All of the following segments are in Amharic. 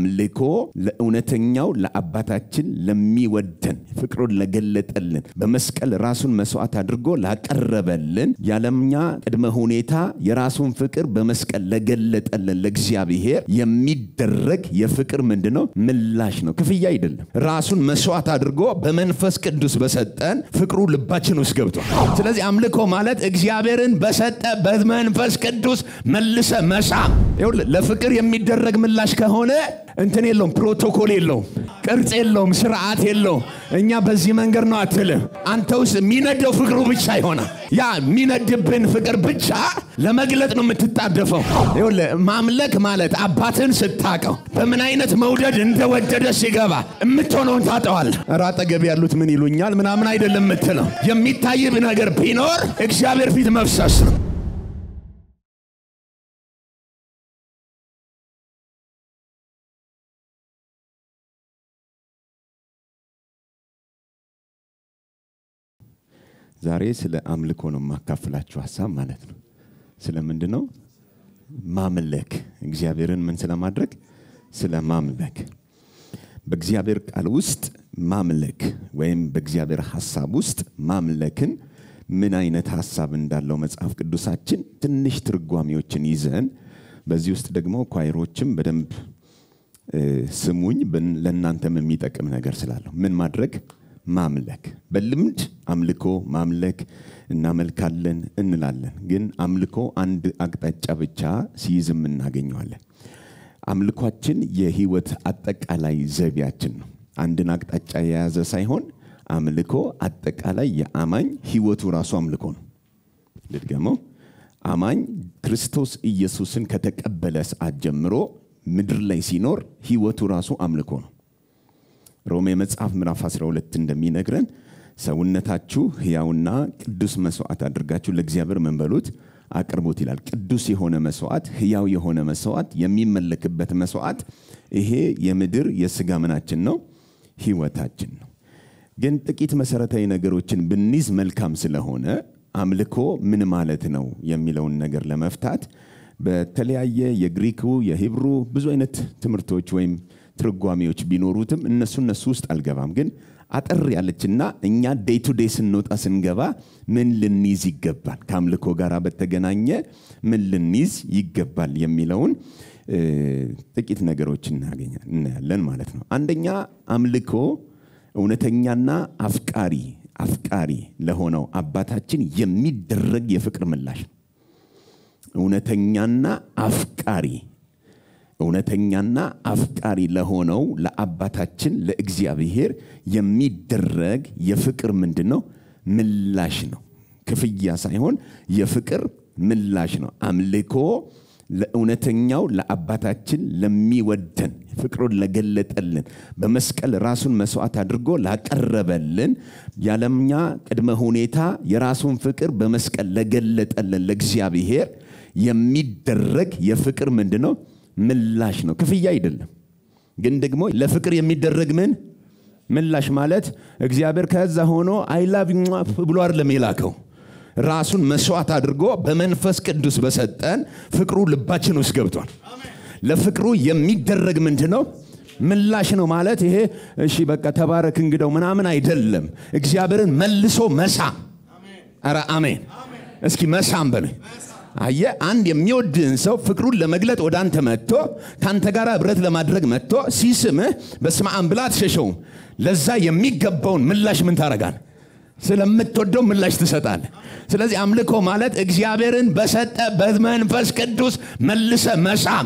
አምልኮ ለእውነተኛው ለአባታችን ለሚወደን ፍቅሩን ለገለጠልን በመስቀል ራሱን መስዋዕት አድርጎ ላቀረበልን ያለምኛ ቅድመ ሁኔታ የራሱን ፍቅር በመስቀል ለገለጠልን ለእግዚአብሔር የሚደረግ የፍቅር ምንድን ነው? ምላሽ ነው። ክፍያ አይደለም። ራሱን መስዋዕት አድርጎ በመንፈስ ቅዱስ በሰጠን ፍቅሩ ልባችን ውስጥ ገብቷል። ስለዚህ አምልኮ ማለት እግዚአብሔርን በሰጠ በመንፈስ ቅዱስ መልሰ መሳም። ይኸውልህ ለፍቅር የሚደረግ ምላሽ ከሆነ እንትን የለውም፣ ፕሮቶኮል የለውም፣ ቅርጽ የለውም፣ ስርዓት የለውም። እኛ በዚህ መንገድ ነው አትልም። አንተ ውስጥ የሚነደው ፍቅሩ ብቻ ይሆናል። ያ የሚነድብን ፍቅር ብቻ ለመግለጥ ነው የምትጣደፈው። ይኸውልህ ማምለክ ማለት አባትን ስታቀው በምን አይነት መውደድ እንደወደደ ሲገባ የምትሆነውን ታጠዋል። ኧረ አጠገብ ያሉት ምን ይሉኛል ምናምን አይደለም የምትለው። የሚታይብ ነገር ቢኖር እግዚአብሔር ፊት መፍሰስ ነው። ዛሬ ስለ አምልኮ ነው የማካፍላችሁ ሀሳብ ማለት ነው። ስለ ምንድን ነው ማምለክ? እግዚአብሔርን ምን ስለማድረግ? ስለ ማምለክ። በእግዚአብሔር ቃል ውስጥ ማምለክ ወይም በእግዚአብሔር ሀሳብ ውስጥ ማምለክን ምን አይነት ሀሳብ እንዳለው መጽሐፍ ቅዱሳችን ትንሽ ትርጓሜዎችን ይዘን በዚህ ውስጥ ደግሞ ኳይሮችም በደንብ ስሙኝ፣ ለእናንተም የሚጠቅም ነገር ስላለው ምን ማድረግ ማምለክ በልምድ አምልኮ ማምለክ እናመልካለን እንላለን። ግን አምልኮ አንድ አቅጣጫ ብቻ ሲይዝም እናገኘዋለን። አምልኳችን የህይወት አጠቃላይ ዘይቤያችን ነው። አንድን አቅጣጫ የያዘ ሳይሆን አምልኮ አጠቃላይ የአማኝ ህይወቱ ራሱ አምልኮ ነው። ልድገመው። አማኝ ክርስቶስ ኢየሱስን ከተቀበለ ሰዓት ጀምሮ ምድር ላይ ሲኖር ህይወቱ ራሱ አምልኮ ነው። ሮሜ መጽሐፍ ምዕራፍ 12 እንደሚነግረን ሰውነታችሁ ሕያውና ቅዱስ መስዋዕት አድርጋችሁ ለእግዚአብሔር ምን በሉት አቅርቡት ይላል። ቅዱስ የሆነ መስዋዕት፣ ሕያው የሆነ መስዋዕት፣ የሚመለክበት መስዋዕት፣ ይሄ የምድር የስጋ ምናችን ነው፣ ህይወታችን ነው። ግን ጥቂት መሰረታዊ ነገሮችን ብንይዝ መልካም ስለሆነ አምልኮ ምን ማለት ነው የሚለውን ነገር ለመፍታት በተለያየ የግሪኩ የሂብሩ ብዙ አይነት ትምህርቶች ወይም ትርጓሜዎች ቢኖሩትም እነሱ እነሱ ውስጥ አልገባም። ግን አጠር ያለችና እኛ ዴይ ቱ ዴይ ስንወጣ ስንገባ ምን ልንይዝ ይገባል፣ ከአምልኮ ጋር በተገናኘ ምን ልንይዝ ይገባል የሚለውን ጥቂት ነገሮች እናያለን ማለት ነው። አንደኛ አምልኮ እውነተኛና አፍቃሪ አፍቃሪ ለሆነው አባታችን የሚደረግ የፍቅር ምላሽ ነው። እውነተኛና አፍቃሪ እውነተኛና አፍቃሪ ለሆነው ለአባታችን ለእግዚአብሔር የሚደረግ የፍቅር ምንድን ነው? ምላሽ ነው። ክፍያ ሳይሆን የፍቅር ምላሽ ነው። አምልኮ ለእውነተኛው ለአባታችን ለሚወደን ፍቅሩን ለገለጠልን በመስቀል ራሱን መስዋዕት አድርጎ ላቀረበልን ያለምኛ ቅድመ ሁኔታ የራሱን ፍቅር በመስቀል ለገለጠልን ለእግዚአብሔር የሚደረግ የፍቅር ምንድን ነው? ምላሽ ነው። ክፍያ አይደለም። ግን ደግሞ ለፍቅር የሚደረግ ምን ምላሽ ማለት እግዚአብሔር ከዛ ሆኖ አይላቭ ብሎ አይደለም የላከው ራሱን መስዋዕት አድርጎ በመንፈስ ቅዱስ በሰጠን ፍቅሩ ልባችን ውስጥ ገብቷል። ለፍቅሩ የሚደረግ ምንድን ነው? ምላሽ ነው ማለት ይሄ እሺ በቃ ተባረክ እንግደው ምናምን አይደለም። እግዚአብሔርን መልሶ መሳም። ኧረ አሜን። እስኪ መሳም በሉኝ። አየ አንድ የሚወድህን ሰው ፍቅሩን ለመግለጥ ወደ አንተ መጥቶ ከአንተ ጋር ህብረት ለማድረግ መጥቶ ሲስምህ በስመ አብ ብላ አትሸሸውም። ለዛ የሚገባውን ምላሽ ምን ታረጋል? ስለምትወደው ምላሽ ትሰጣል። ስለዚህ አምልኮ ማለት እግዚአብሔርን በሰጠ በመንፈስ ቅዱስ መልሰ መሳም።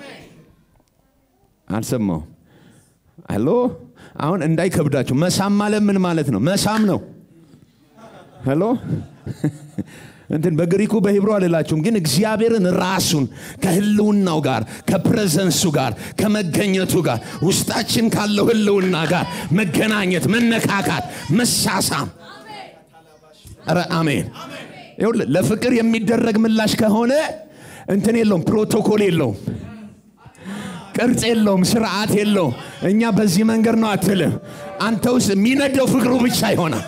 አልሰማው አሎ። አሁን እንዳይከብዳችሁ መሳም ማለት ምን ማለት ነው? መሳም ነው። ሄሎ እንትን በግሪኩ በሂብሩ አልላችሁም፣ ግን እግዚአብሔርን ራሱን ከህልውናው ጋር ከፕሬዘንሱ ጋር ከመገኘቱ ጋር ውስጣችን ካለው ህልውና ጋር መገናኘት፣ መነካካት፣ መሳሳም። ኧረ አሜን። ይኸውልህ ለፍቅር የሚደረግ ምላሽ ከሆነ እንትን የለውም፣ ፕሮቶኮል የለውም፣ ቅርጽ የለውም፣ ስርዓት የለውም። እኛ በዚህ መንገድ ነው አትልም። አንተ ውስጥ የሚነደው ፍቅሩ ብቻ ይሆናል።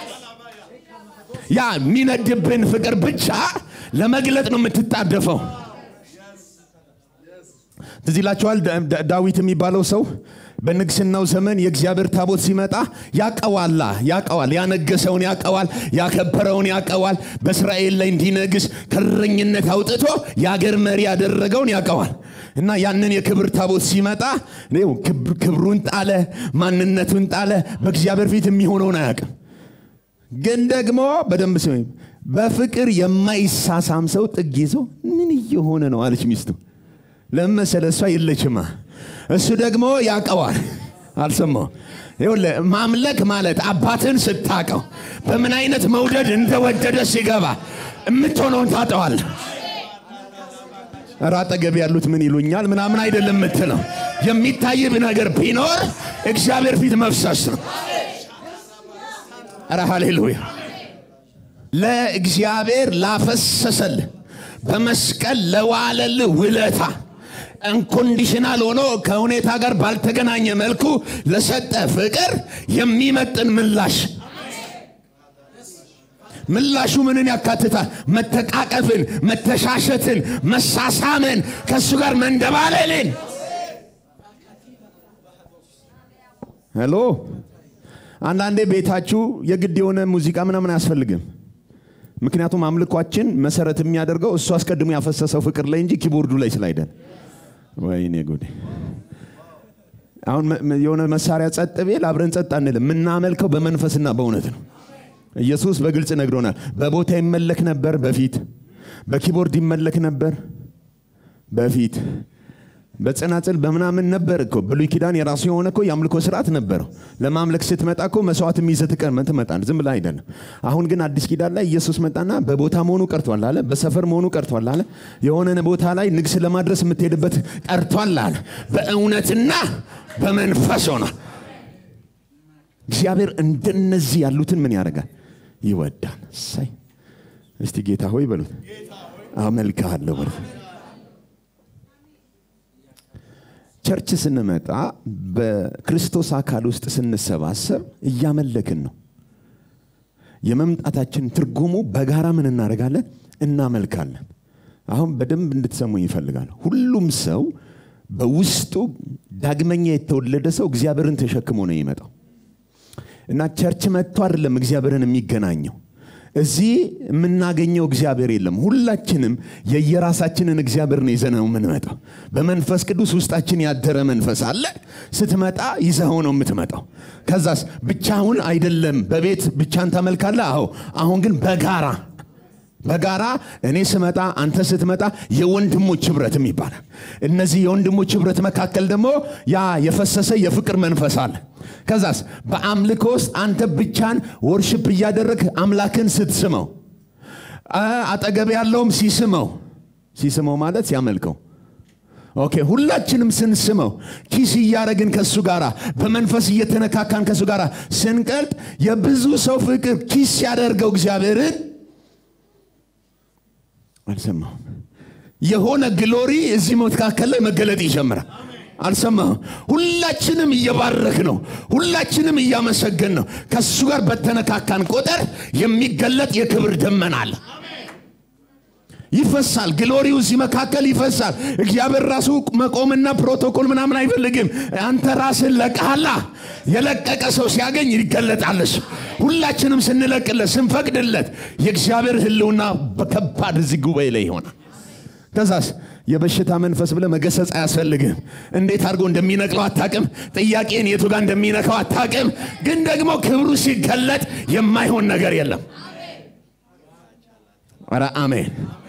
ያ የሚነድብን ፍቅር ብቻ ለመግለጥ ነው የምትጣደፈው። ትዝ ይላችኋል ዳ- ዳ- ዳዊት የሚባለው ሰው በንግስናው ዘመን የእግዚአብሔር ታቦት ሲመጣ ያቀዋላ ያቀዋል ያነገሰውን ያቀዋል ያከበረውን ያቀዋል በእስራኤል ላይ እንዲነግስ ከረኝነት አውጥቶ የአገር መሪ ያደረገውን ያቀዋል እና ያንን የክብር ታቦት ሲመጣ ይኸው ክብ- ክብሩን ጣለ ማንነቱን ጣለ በእግዚአብሔር ፊት የሚሆነውን አያውቅም ግን ደግሞ በደንብ ስሚ በፍቅር የማይሳሳም ሰው ጥግ ይዞ ምን እየሆነ ነው አለች ሚስቱ ለምን መሰለ እሷ የለችማ እሱ ደግሞ ያቀዋል አልሰማው ይኸውልህ ማምለክ ማለት አባትን ስታቀው በምን አይነት መውደድ እንደወደደ ሲገባ የምትሆነውን ታጠዋል ኧረ አጠገብ ያሉት ምን ይሉኛል ምናምን አይደለም የምትለው የሚታይብ ነገር ቢኖር እግዚአብሔር ፊት መፍሰስ ነው ኧረ ሃሌሉያ ለእግዚአብሔር ላፈሰሰል በመስቀል ለዋለል ውለታ አንኮንዲሽናል ሆኖ ከሁኔታ ጋር ባልተገናኘ መልኩ ለሰጠ ፍቅር የሚመጥን ምላሽ ምላሹ ምንን ያካትታል መተቃቀፍን መተሻሸትን መሳሳምን ከእሱ ጋር መንደባለልን ሄሎ አንዳንዴ ቤታችሁ የግድ የሆነ ሙዚቃ ምናምን አያስፈልግም ምክንያቱም አምልኳችን መሰረት የሚያደርገው እሱ አስቀድሞ ያፈሰሰው ፍቅር ላይ እንጂ ኪቦርዱ ላይ ስላይደል ወይኔ ጉዴ አሁን መ- መ- የሆነ መሳሪያ ጸጥ ቤል አብረን ጸጥ አንልም የምናመልከው በመንፈስና በእውነት ነው ኢየሱስ በግልጽ ነግሮናል በቦታ ይመለክ ነበር በፊት በኪቦርድ ይመለክ ነበር በፊት በጽናጽል በምናምን ነበር እኮ ብሉይ ኪዳን የራሱ የሆነ እኮ የአምልኮ ስርዓት ነበረው ለማምለክ ስትመጣ እኮ መስዋዕት የሚይዘህ ትቀር- ትመጣለህ ዝም ብላ አይደለም አሁን ግን አዲስ ኪዳን ላይ ኢየሱስ መጣና በቦታ መሆኑ ቀርቷል አለ በሰፈር መሆኑ ቀርቷል አለ የሆነ ቦታ ላይ ንግስ ለማድረስ የምትሄድበት ቀርቷል አለ በእውነትና በመንፈስ ሆነ እግዚአብሔር እንደነዚህ ያሉትን ምን ያደርጋል ይወዳል ሳይ እስቲ ጌታ ሆይ በሉት አመልክሃለሁ በሉት ቸርች ስንመጣ በክርስቶስ አካል ውስጥ ስንሰባሰብ እያመለክን ነው የመምጣታችን ትርጉሙ በጋራ ምን እናደርጋለን እናመልካለን አሁን በደንብ እንድትሰሙኝ ይፈልጋል ሁሉም ሰው በውስጡ ዳግመኛ የተወለደ ሰው እግዚአብሔርን ተሸክሞ ነው የሚመጣው እና ቸርች መጥቶ አይደለም እግዚአብሔርን የሚገናኘው እዚህ የምናገኘው እግዚአብሔር የለም ሁላችንም የየራሳችንን እግዚአብሔር ነው ይዘነው የምንመጣው በመንፈስ ቅዱስ ውስጣችን ያደረ መንፈስ አለ ስትመጣ ይዘኸው ነው የምትመጣው ከዛስ ብቻውን አይደለም በቤት ብቻን ታመልካለ አዎ አሁን ግን በጋራ በጋራ እኔ ስመጣ አንተ ስትመጣ የወንድሞች ህብረትም ይባላል እነዚህ የወንድሞች ህብረት መካከል ደግሞ ያ የፈሰሰ የፍቅር መንፈስ አለ ከዛስ በአምልኮ ውስጥ አንተ ብቻን ወርሽፕ እያደረግ አምላክን ስትስመው አ- አጠገብ ያለውም ሲስመው ሲስመው ማለት ሲያመልከው ኦኬ ሁላችንም ስንስመው ኪስ እያደረግን ከእሱ ጋር በመንፈስ እየተነካካን ከእሱ ጋር ስንቀልጥ የብዙ ሰው ፍቅር ኪስ ሲያደርገው እግዚአብሔርን አልሰማሁም የሆነ ግሎሪ እዚህ መካከል ላይ መገለጥ ይጀምራል አልሰማሁም ሁላችንም እየባረክ ነው ሁላችንም እያመሰገን ነው ከእሱ ጋር በተነካካን ቁጥር የሚገለጥ የክብር ደመና አለ ይፈሳል ግሎሪው እዚህ መካከል ይፈሳል እግዚአብሔር ራሱ መቆምና ፕሮቶኮል ምናምን አይፈልግም አንተ ራስን ለቀሃላ የለቀቀ ሰው ሲያገኝ ይገለጣለስ ሁላችንም ስንለቅለት ስንፈቅድለት የእግዚአብሔር ህልውና በከባድ እዚህ ጉባኤ ላይ ይሆናል ከዛስ የበሽታ መንፈስ ብለ መገሰጽ አያስፈልግም እንዴት አድርጎ እንደሚነቅለው አታቅም ጥያቄን የቱ ጋር እንደሚነካው አታቅም ግን ደግሞ ክብሩ ሲገለጥ የማይሆን ነገር የለም ኧረ አሜን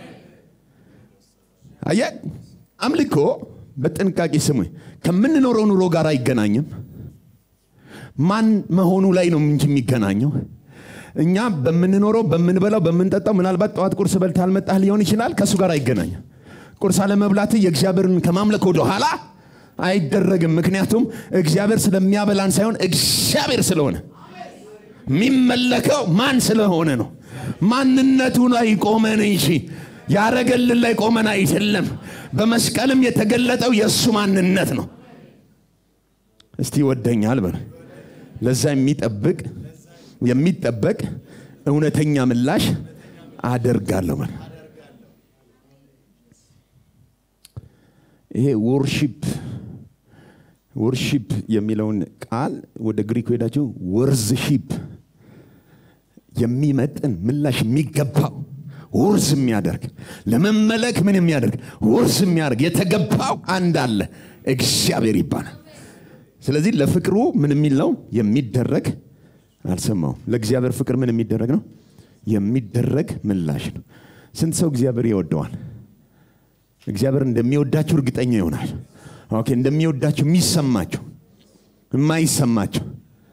አየ አምልኮ በጥንቃቄ ስሙኝ ከምንኖረው ኑሮ ጋር አይገናኝም ማን መሆኑ ላይ ነው እንጂ የሚገናኘው እኛ በምንኖረው በምንበላው በምንጠጣው ምናልባት ጠዋት ቁርስ በልታ አልመጣህ ሊሆን ይችላል ከእሱ ጋር አይገናኝም ቁርስ አለመብላት የእግዚአብሔርን ከማምለክ ወደ ኋላ አይደረግም ምክንያቱም እግዚአብሔር ስለሚያበላን ሳይሆን እግዚአብሔር ስለሆነ የሚመለከው ማን ስለሆነ ነው ማንነቱ ላይ ቆመን እንጂ ያረገልን ላይ ቆመን አይደለም በመስቀልም የተገለጠው የእሱ ማንነት ነው እስቲ ይወደኛል በል ለዛ የሚጠብቅ የሚጠበቅ እውነተኛ ምላሽ አደርጋለሁ በል ይሄ ወርሺፕ ወርሺፕ የሚለውን ቃል ወደ ግሪክ ሄዳችሁ ወርዝሺፕ የሚመጥን ምላሽ የሚገባው ውርስ የሚያደርግ ለመመለክ ምን የሚያደርግ ውርስ የሚያደርግ የተገባው አንድ አለ እግዚአብሔር ይባላል ስለዚህ ለፍቅሩ ምን የሚል ነው የሚደረግ አልሰማውም ለእግዚአብሔር ፍቅር ምን የሚደረግ ነው የሚደረግ ምላሽ ነው ስንት ሰው እግዚአብሔር ይወደዋል እግዚአብሔር እንደሚወዳችሁ እርግጠኛ ይሆናል ኦኬ እንደሚወዳችሁ የሚሰማችሁ የማይሰማችሁ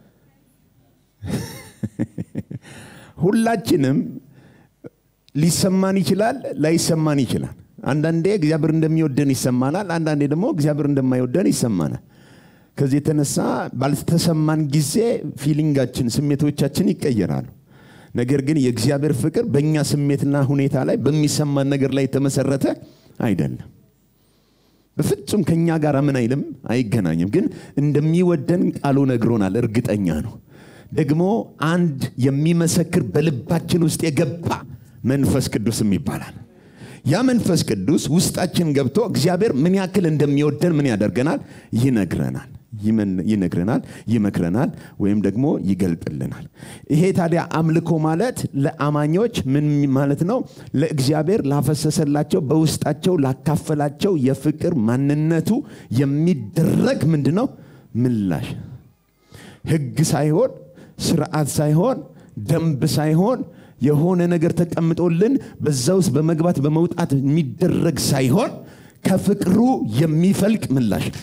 ሁላችንም ሊሰማን ይችላል ላይሰማን ይችላል አንዳንዴ እግዚአብሔር እንደሚወደን ይሰማናል አንዳንዴ ደግሞ እግዚአብሔር እንደማይወደን ይሰማናል ከዚህ የተነሳ ባልተሰማን ጊዜ ፊሊንጋችን ስሜቶቻችን ይቀየራሉ ነገር ግን የእግዚአብሔር ፍቅር በእኛ ስሜትና ሁኔታ ላይ በሚሰማን ነገር ላይ የተመሰረተ አይደለም በፍጹም ከኛ ጋር ምን አይልም አይገናኝም ግን እንደሚወደን ቃሉ ነግሮናል እርግጠኛ ነው ደግሞ አንድ የሚመሰክር በልባችን ውስጥ የገባ መንፈስ ቅዱስም ይባላል ያ መንፈስ ቅዱስ ውስጣችን ገብቶ እግዚአብሔር ምን ያክል እንደሚወደን ምን ያደርገናል ይነግረናል ይነግረናል ይመክረናል ወይም ደግሞ ይገልጥልናል ይሄ ታዲያ አምልኮ ማለት ለአማኞች ምን ማለት ነው ለእግዚአብሔር ላፈሰሰላቸው በውስጣቸው ላካፈላቸው የፍቅር ማንነቱ የሚደረግ ምንድ ነው ምላሽ ህግ ሳይሆን ስርዓት ሳይሆን ደንብ ሳይሆን የሆነ ነገር ተቀምጦልን በዛ ውስጥ በመግባት በመውጣት የሚደረግ ሳይሆን ከፍቅሩ የሚፈልቅ ምላሽ ነው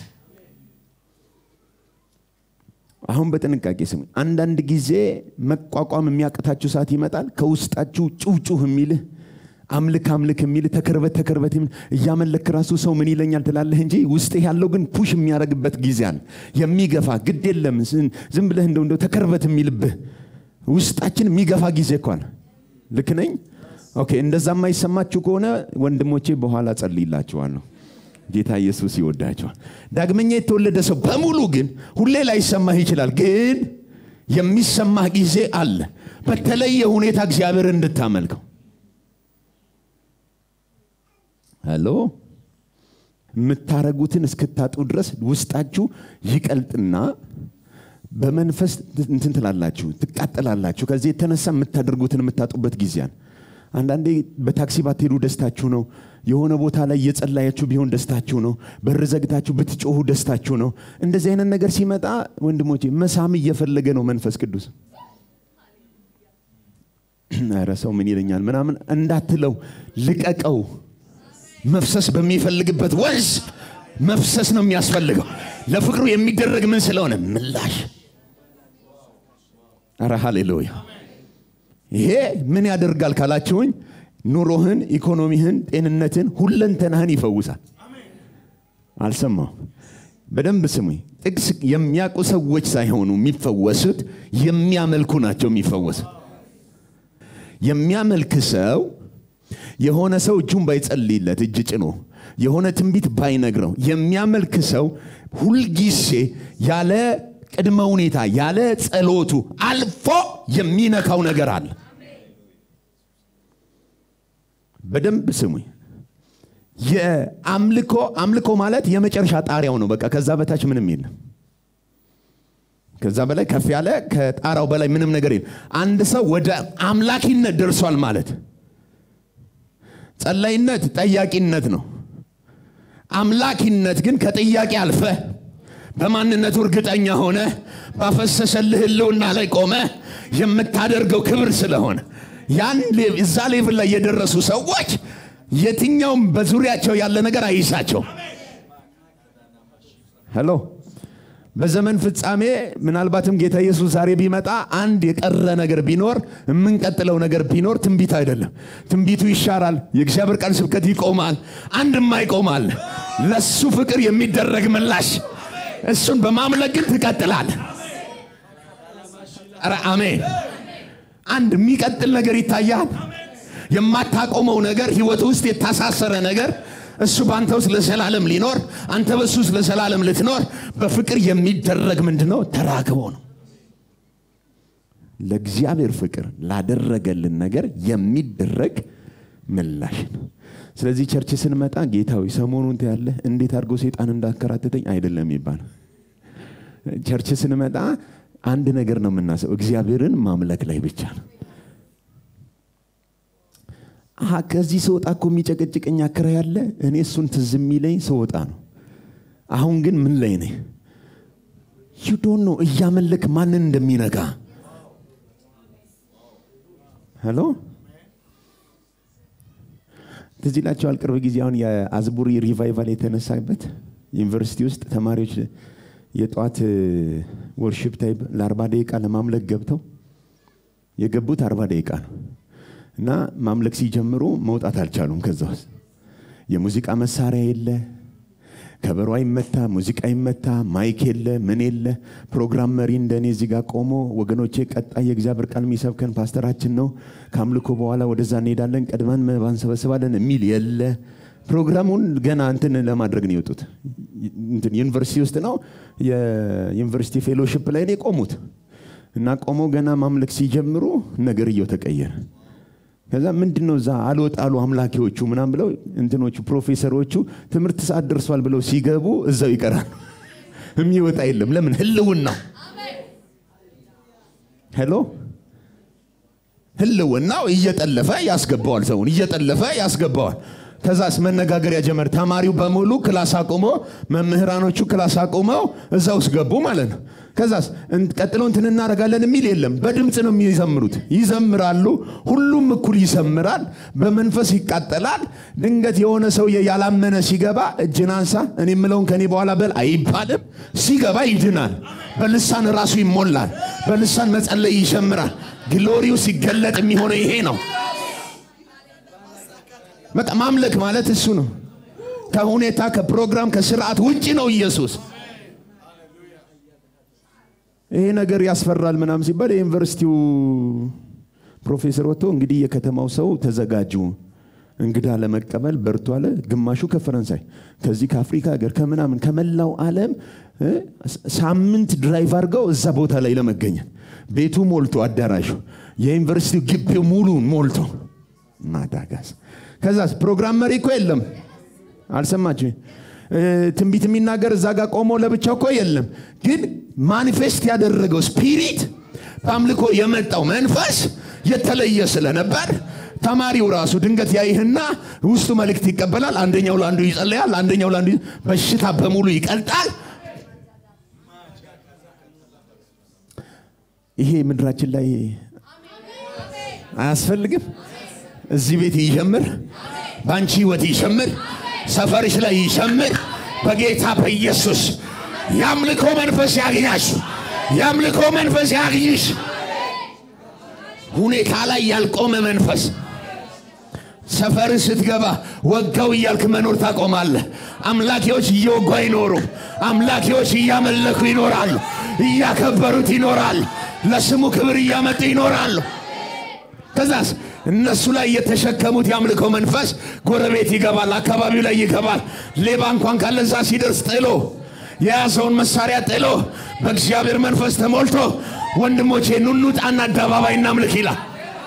አሁን በጥንቃቄ ስሙ አንዳንድ ጊዜ መቋቋም የሚያቅታችሁ ሰዓት ይመጣል ከውስጣችሁ ጩውጩህ የሚልህ አምልክ አምልክ የሚልህ ተከርበት ተከርበት እያመለክ ራሱ ሰው ምን ይለኛል ትላለህ እንጂ ውስጥ ያለው ግን ፑሽ የሚያደርግበት ጊዜ አለ የሚገፋ ግድ የለም ዝም ብለህ እንደው እንደው ተከርበት የሚልብህ ውስጣችን የሚገፋ ጊዜ እኳን ልክ ነኝ ኦኬ እንደዛ የማይሰማችሁ ከሆነ ወንድሞቼ በኋላ ጸልይላችኋለሁ ጌታ ኢየሱስ ይወዳቸዋል ዳግመኛ የተወለደ ሰው በሙሉ ግን ሁሌ ላይሰማህ ይችላል ግን የሚሰማህ ጊዜ አለ በተለየ ሁኔታ እግዚአብሔር እንድታመልከው ሄሎ የምታረጉትን እስክታጡ ድረስ ውስጣችሁ ይቀልጥና በመንፈስ እንትን ትላላችሁ ትቃጠላላችሁ ከዚህ የተነሳ የምታደርጉትን የምታጡበት ጊዜ አለ አንዳንዴ በታክሲ ባትሄዱ ደስታችሁ ነው የሆነ ቦታ ላይ እየጸላያችሁ ቢሆን ደስታችሁ ነው በር ዘግታችሁ ብትጮሁ ደስታችሁ ነው እንደዚህ አይነት ነገር ሲመጣ ወንድሞቼ መሳም እየፈለገ ነው መንፈስ ቅዱስ ረ ሰው ምን ይለኛል ምናምን እንዳትለው ልቀቀው መፍሰስ በሚፈልግበት ወንዝ መፍሰስ ነው የሚያስፈልገው ለፍቅሩ የሚደረግ ምን ስለሆነ ምላሽ አረ ሃሌሉያ ይሄ ምን ያደርጋል ካላችሁኝ ኑሮህን ኢኮኖሚህን ጤንነትን ሁለንተናህን ይፈውሳል አልሰማው በደንብ ስሙኝ ጥቅስ የሚያውቁ ሰዎች ሳይሆኑ የሚፈወሱት የሚያመልኩ ናቸው የሚፈወሱ የሚያመልክ ሰው የሆነ ሰው እጁን ባይጸልይለት እጅ ጭኖ የሆነ ትንቢት ባይነግረው የሚያመልክ ሰው ሁልጊዜ ያለ ቅድመ ሁኔታ ያለ ጸሎቱ አልፎ የሚነካው ነገር አለ በደንብ ስሙኝ የአምልኮ አምልኮ ማለት የመጨረሻ ጣሪያው ነው በቃ ከዛ በታች ምንም የለም ከዛ በላይ ከፍ ያለ ከጣራው በላይ ምንም ነገር የለም አንድ ሰው ወደ አምላኪነት ደርሷል ማለት ጸላይነት ጠያቂነት ነው አምላኪነት ግን ከጥያቄ አልፈ በማንነቱ እርግጠኛ ሆነ ባፈሰሰልህ ህልውና ላይ ቆመ የምታደርገው ክብር ስለሆነ ያን እዛ ሌቭል ላይ የደረሱ ሰዎች የትኛውም በዙሪያቸው ያለ ነገር አይሳቸው ሄሎ በዘመን ፍጻሜ ምናልባትም ጌታ ኢየሱስ ዛሬ ቢመጣ አንድ የቀረ ነገር ቢኖር የምንቀጥለው ነገር ቢኖር ትንቢት አይደለም ትንቢቱ ይሻራል የእግዚአብሔር ቃል ስብከት ይቆማል አንድማ ይቆማል ለሱ ፍቅር የሚደረግ ምላሽ እሱን በማምለክ ግን ትቀጥላል ረ አሜን አንድ የሚቀጥል ነገር ይታያል የማታቆመው ነገር ህይወት ውስጥ የታሳሰረ ነገር እሱ በአንተ ውስጥ ለዘላለም ሊኖር አንተ በሱ ውስጥ ለዘላለም ልትኖር በፍቅር የሚደረግ ምንድነው ተራክቦ ነው ለእግዚአብሔር ፍቅር ላደረገልን ነገር የሚደረግ ምላሽ ነው። ስለዚህ ቸርች ስንመጣ ጌታዊ ሰሞኑን ያለ እንዴት አድርጎ ሴጣን እንዳከራተተኝ አይደለም ይባል። ቸርች ስንመጣ አንድ ነገር ነው የምናስበው፣ እግዚአብሔርን ማምለክ ላይ ብቻ ነው። አሀ ከዚህ ስወጣ እኮ የሚጨቀጭቀኝ አከራ ያለ እኔ እሱን ትዝ የሚለኝ ስወጣ ነው። አሁን ግን ምን ላይ ነኝ? ዩዶን ነው እያመለክ ማንን እንደሚነካ ሄሎ ትዝ ይላቸዋል። ቅርብ ጊዜ አሁን የአዝቡሪ ሪቫይቫል የተነሳበት ዩኒቨርሲቲ ውስጥ ተማሪዎች የጠዋት ወርሽፕ ታይም ለአርባ ደቂቃ ለማምለክ ገብተው የገቡት አርባ ደቂቃ ነው እና ማምለክ ሲጀምሩ መውጣት አልቻሉም። ከዛ ውስጥ የሙዚቃ መሳሪያ የለ፣ ከበሮ አይመታ፣ ሙዚቃ አይመታ፣ ማይክ የለ፣ ምን የለ። ፕሮግራም መሪ እንደኔ እዚህ ጋር ቆሞ ወገኖቼ፣ ቀጣይ የእግዚአብሔር ቃል የሚሰብከን ፓስተራችን ነው፣ ከአምልኮ በኋላ ወደዛ እንሄዳለን፣ ቀድመን መባ እንሰበስባለን የሚል የለ። ፕሮግራሙን ገና እንትን ለማድረግ ነው የወጡት። እንትን ዩኒቨርሲቲ ውስጥ ነው የዩኒቨርሲቲ ፌሎሽፕ ላይ ነው የቆሙት እና ቆመው ገና ማምለክ ሲጀምሩ ነገርየው ተቀየረ። ከዛ ምንድን ነው እዛ አልወጣሉ አምላኪዎቹ ምናም ብለው እንትኖቹ ፕሮፌሰሮቹ ትምህርት ሰዓት ደርሷል ብለው ሲገቡ እዛው ይቀራሉ። የሚወጣ የለም። ለምን? ህልውናው ሄሎ ህልውናው እየጠለፈ ያስገባዋል። ሰውን እየጠለፈ ያስገባዋል። ከዛስ መነጋገሪያ ጀመር። ተማሪው በሙሉ ክላስ አቁሞ መምህራኖቹ ክላስ አቁመው እዛ ውስጥ ገቡ ማለት ነው። ከዛስ ቀጥሎ እንትን እናደርጋለን የሚል የለም። በድምፅ ነው የሚዘምሩት። ይዘምራሉ። ሁሉም እኩል ይዘምራል። በመንፈስ ይቃጠላል። ድንገት የሆነ ሰውዬ ያላመነ ሲገባ እጅን አንሳ፣ እኔ የምለውን ከኔ በኋላ በል አይባልም። ሲገባ ይድናል። በልሳን ራሱ ይሞላል። በልሳን መጸለይ ይጀምራል። ግሎሪው ሲገለጥ የሚሆነው ይሄ ነው። በቃ ማምለክ ማለት እሱ ነው። ከሁኔታ ከፕሮግራም ከስርዓት ውጭ ነው ኢየሱስ። ይሄ ነገር ያስፈራል ምናምን ሲባል የዩኒቨርሲቲው ፕሮፌሰር ወጥቶ እንግዲህ የከተማው ሰው ተዘጋጁ እንግዳ ለመቀበል በርቱ አለ። ግማሹ ከፈረንሳይ ከዚህ ከአፍሪካ ሀገር ከምናምን ከመላው ዓለም ሳምንት ድራይቭ አድርገው እዛ ቦታ ላይ ለመገኘት ቤቱ ሞልቶ አዳራሹ የዩኒቨርሲቲው ግቢው ሙሉን ሞልቶ ማዳጋስ ከዛስ ፕሮግራም መሪ እኮ የለም። አልሰማችሁ? ትንቢት የሚናገር እዛ ጋር ቆሞ ለብቻው እኮ የለም። ግን ማኒፌስት ያደረገው ስፒሪት በአምልኮ የመጣው መንፈስ የተለየ ስለነበር ተማሪው ራሱ ድንገት ያይህና ውስጡ መልእክት ይቀበላል። አንደኛው ለአንዱ ይጸለያል፣ አንደኛው ለአንዱ በሽታ በሙሉ ይቀልጣል። ይሄ ምድራችን ላይ አያስፈልግም። እዚህ ቤት ይጀምር፣ በአንቺ ህይወት ይጀምር፣ ሰፈርሽ ላይ ይጀምር። በጌታ በኢየሱስ የአምልኮ መንፈስ ያግኛሽ፣ የአምልኮ መንፈስ ያግኝሽ። ሁኔታ ላይ ያልቆመ መንፈስ ሰፈር ስትገባ ወጋው እያልክ መኖር ታቆማለህ። አምላኪዎች እየወጉ አይኖሩም። አምላኪዎች እያመለኩ ይኖራሉ፣ እያከበሩት ይኖራሉ፣ ለስሙ ክብር እያመጡ ይኖራሉ። ከዛስ እነሱ ላይ የተሸከሙት የአምልኮ መንፈስ ጎረቤት ይገባል፣ አካባቢው ላይ ይገባል። ሌባ እንኳን ካለዛ ሲደርስ ጥሎ የያዘውን መሳሪያ ጥሎ በእግዚአብሔር መንፈስ ተሞልቶ ወንድሞቼ ኑኑጣና አደባባይ እናምልክ ይላል።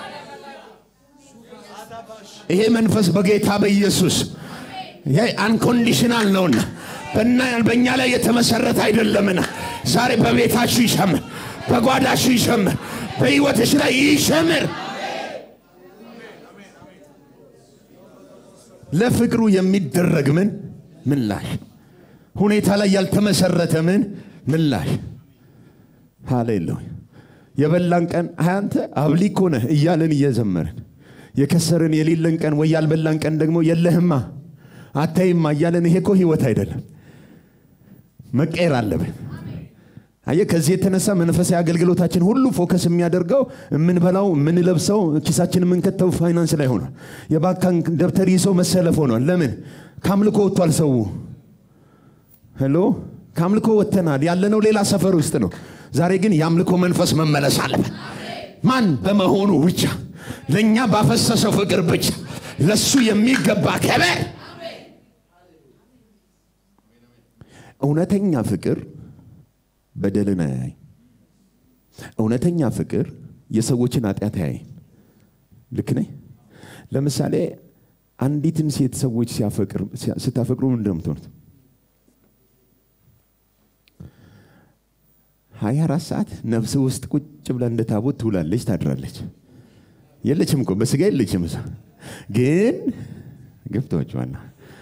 ይሄ መንፈስ በጌታ በኢየሱስ አንኮንዲሽናል ነውና በእኛ ላይ የተመሰረተ አይደለምና ዛሬ በቤታችሁ ይሸምር፣ በጓዳችሁ ይሸምር፣ በሕይወትሽ ላይ ይሸምር። ለፍቅሩ የሚደረግ ምን ምላሽ፣ ሁኔታ ላይ ያልተመሰረተ ምን ምላሽ። ሃሌሉያ። የበላን ቀን አንተ አብሊኮ ነህ እያለን እየዘመርን የከሰርን የሌለን ቀን ወይ ያልበላን ቀን ደግሞ የለህማ አታይማ እያለን ይሄ እኮ ህይወት አይደለም። መቀየር አለብን። አየ ከዚህ የተነሳ መንፈሳዊ አገልግሎታችን ሁሉ ፎከስ የሚያደርገው የምንበላው የምንለብሰው ኪሳችን የምንከተው ፋይናንስ ላይ ሆኗል። የባንክ ደብተር ይዘው መሰለፍ ሆኗል። ለምን ከአምልኮ ወጥቷል ሰው። ሄሎ ከአምልኮ ወጥተናል። ያለነው ሌላ ሰፈር ውስጥ ነው። ዛሬ ግን የአምልኮ መንፈስ መመለስ አለበት። ማን በመሆኑ ብቻ ለእኛ ባፈሰሰው ፍቅር ብቻ ለሱ የሚገባ ከበር እውነተኛ ፍቅር በደልን አያይ። እውነተኛ ፍቅር የሰዎችን ኃጢአት አያይ። ልክ ነኝ። ለምሳሌ አንዲትን ሴት ሰዎች ስታፈቅሩ ምንድን ነው የምትሆኑት? ሀያ አራት ሰዓት ነፍስ ውስጥ ቁጭ ብላ እንደ ታቦት ትውላለች፣ ታድራለች። የለችም እኮ በስጋ የለችም። እሷ ግን ገብተዋችኋል።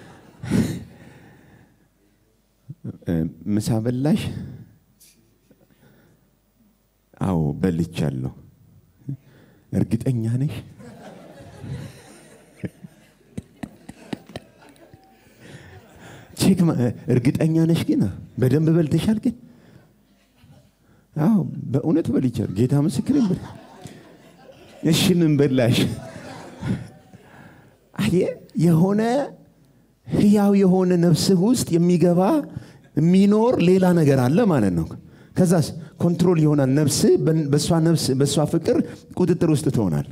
ምሳ በላሽ? አዎ በልቻለሁ። እርግጠኛ ነሽ? ቼክ እርግጠኛ ነሽ? ግን በደንብ በልተሻል? ግን አዎ በእውነት በልቻለሁ። ጌታ ምስክሬን በል። እሺ ምን በላሽ? አየህ የሆነ ህያው የሆነ ነፍስህ ውስጥ የሚገባ የሚኖር ሌላ ነገር አለ ማለት ነው። ከዛስ ኮንትሮል ይሆናል። ነፍስ በእሷ ነፍስ በእሷ ፍቅር ቁጥጥር ውስጥ ትሆናል።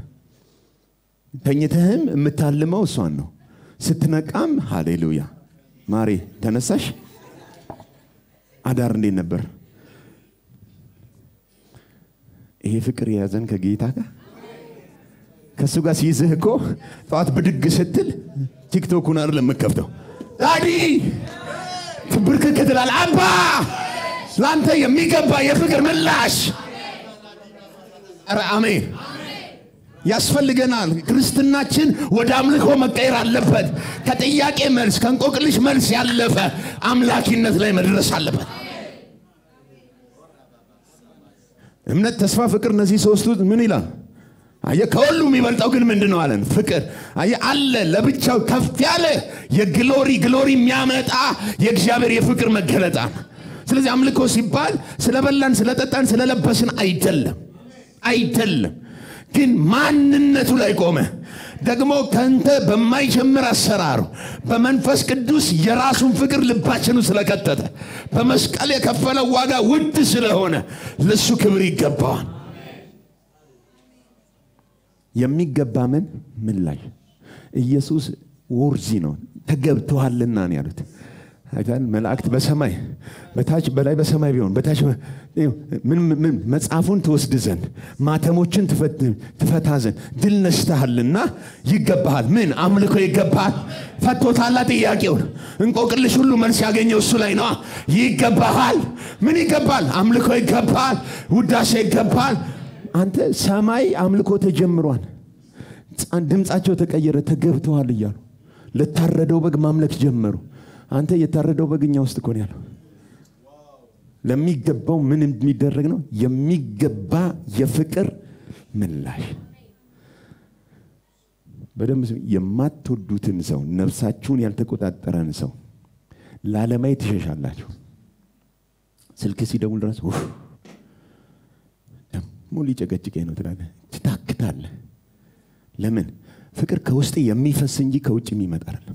ተኝተህም የምታልመው እሷን ነው። ስትነቃም ሃሌሉያ ማሬ ተነሳሽ። አዳር እንዴት ነበር? ይሄ ፍቅር የያዘን ከጌታ ጋር ከእሱ ጋር ሲይዝህ እኮ ጠዋት ብድግ ስትል ቲክቶኩን አይደለም የምከፍተው ዳዲ ብርክክ ትላለህ። አባ ለአንተ የሚገባ የፍቅር ምላሽ ኧረ አሜን ያስፈልገናል። ክርስትናችን ወደ አምልኮ መቀየር አለበት። ከጥያቄ መልስ ከእንቆቅልሽ መልስ ያለፈ አምላኪነት ላይ መድረስ አለበት። እምነት፣ ተስፋ፣ ፍቅር እነዚህ ሶስቱ ምን ይላል? አየ ከሁሉ የሚበልጠው ግን ምንድን ነው አለን? ፍቅር አየ አለ ለብቻው ከፍ ያለ የግሎሪ ግሎሪ የሚያመጣ የእግዚአብሔር የፍቅር መገለጣ ነው። ስለዚህ አምልኮ ሲባል ስለበላን ስለጠጣን ስለለበስን አይደለም አይደለም ግን ማንነቱ ላይ ቆመ። ደግሞ ከንተ በማይጀምር አሰራሩ በመንፈስ ቅዱስ የራሱን ፍቅር ልባችኑ ስለከተተ በመስቀል የከፈለው ዋጋ ውድ ስለሆነ ለሱ ክብር ይገባዋል። የሚገባ ምን ምላሽ ኢየሱስ ወርዚ ነው ተገብቶሃልና ነው ያሉት። አይታል መላእክት በሰማይ በታች በላይ በሰማይ ቢሆን በታች ምን ምን መጽሐፉን ትወስድ ዘንድ ማተሞችን ትፈታ ዘንድ ድል ነስተሃልና ይገባሃል። ምን አምልኮ ይገባሃል። ፈቶታላ ጥያቄውን እንቆቅልሽ ሁሉ መልስ ያገኘው እሱ ላይ ነዋ። ይገባሃል። ምን ይገባል? አምልኮ ይገባል። ውዳሴ ይገባል። አንተ ሰማይ አምልኮ ተጀምሯል። ድምፃቸው ተቀየረ። ተገብተዋል እያሉ ለታረደው በግ ማምለክ ጀመሩ። አንተ የታረደው በግኛ ውስጥ እኮ ነው ያለው። ለሚገባው ምን የሚደረግ ነው? የሚገባ የፍቅር ምላሽ። በደንብ የማትወዱትን ሰው ነፍሳችሁን ያልተቆጣጠረን ሰው ላለማየት ትሸሻላችሁ። ስልክ ሲደውል ድረስ ደግሞ ሊጨቀጭቀኝ ነው ትላለህ፣ ትታክታለህ። ለምን? ፍቅር ከውስጥ የሚፈስ እንጂ ከውጭ የሚመጣ አይደለም።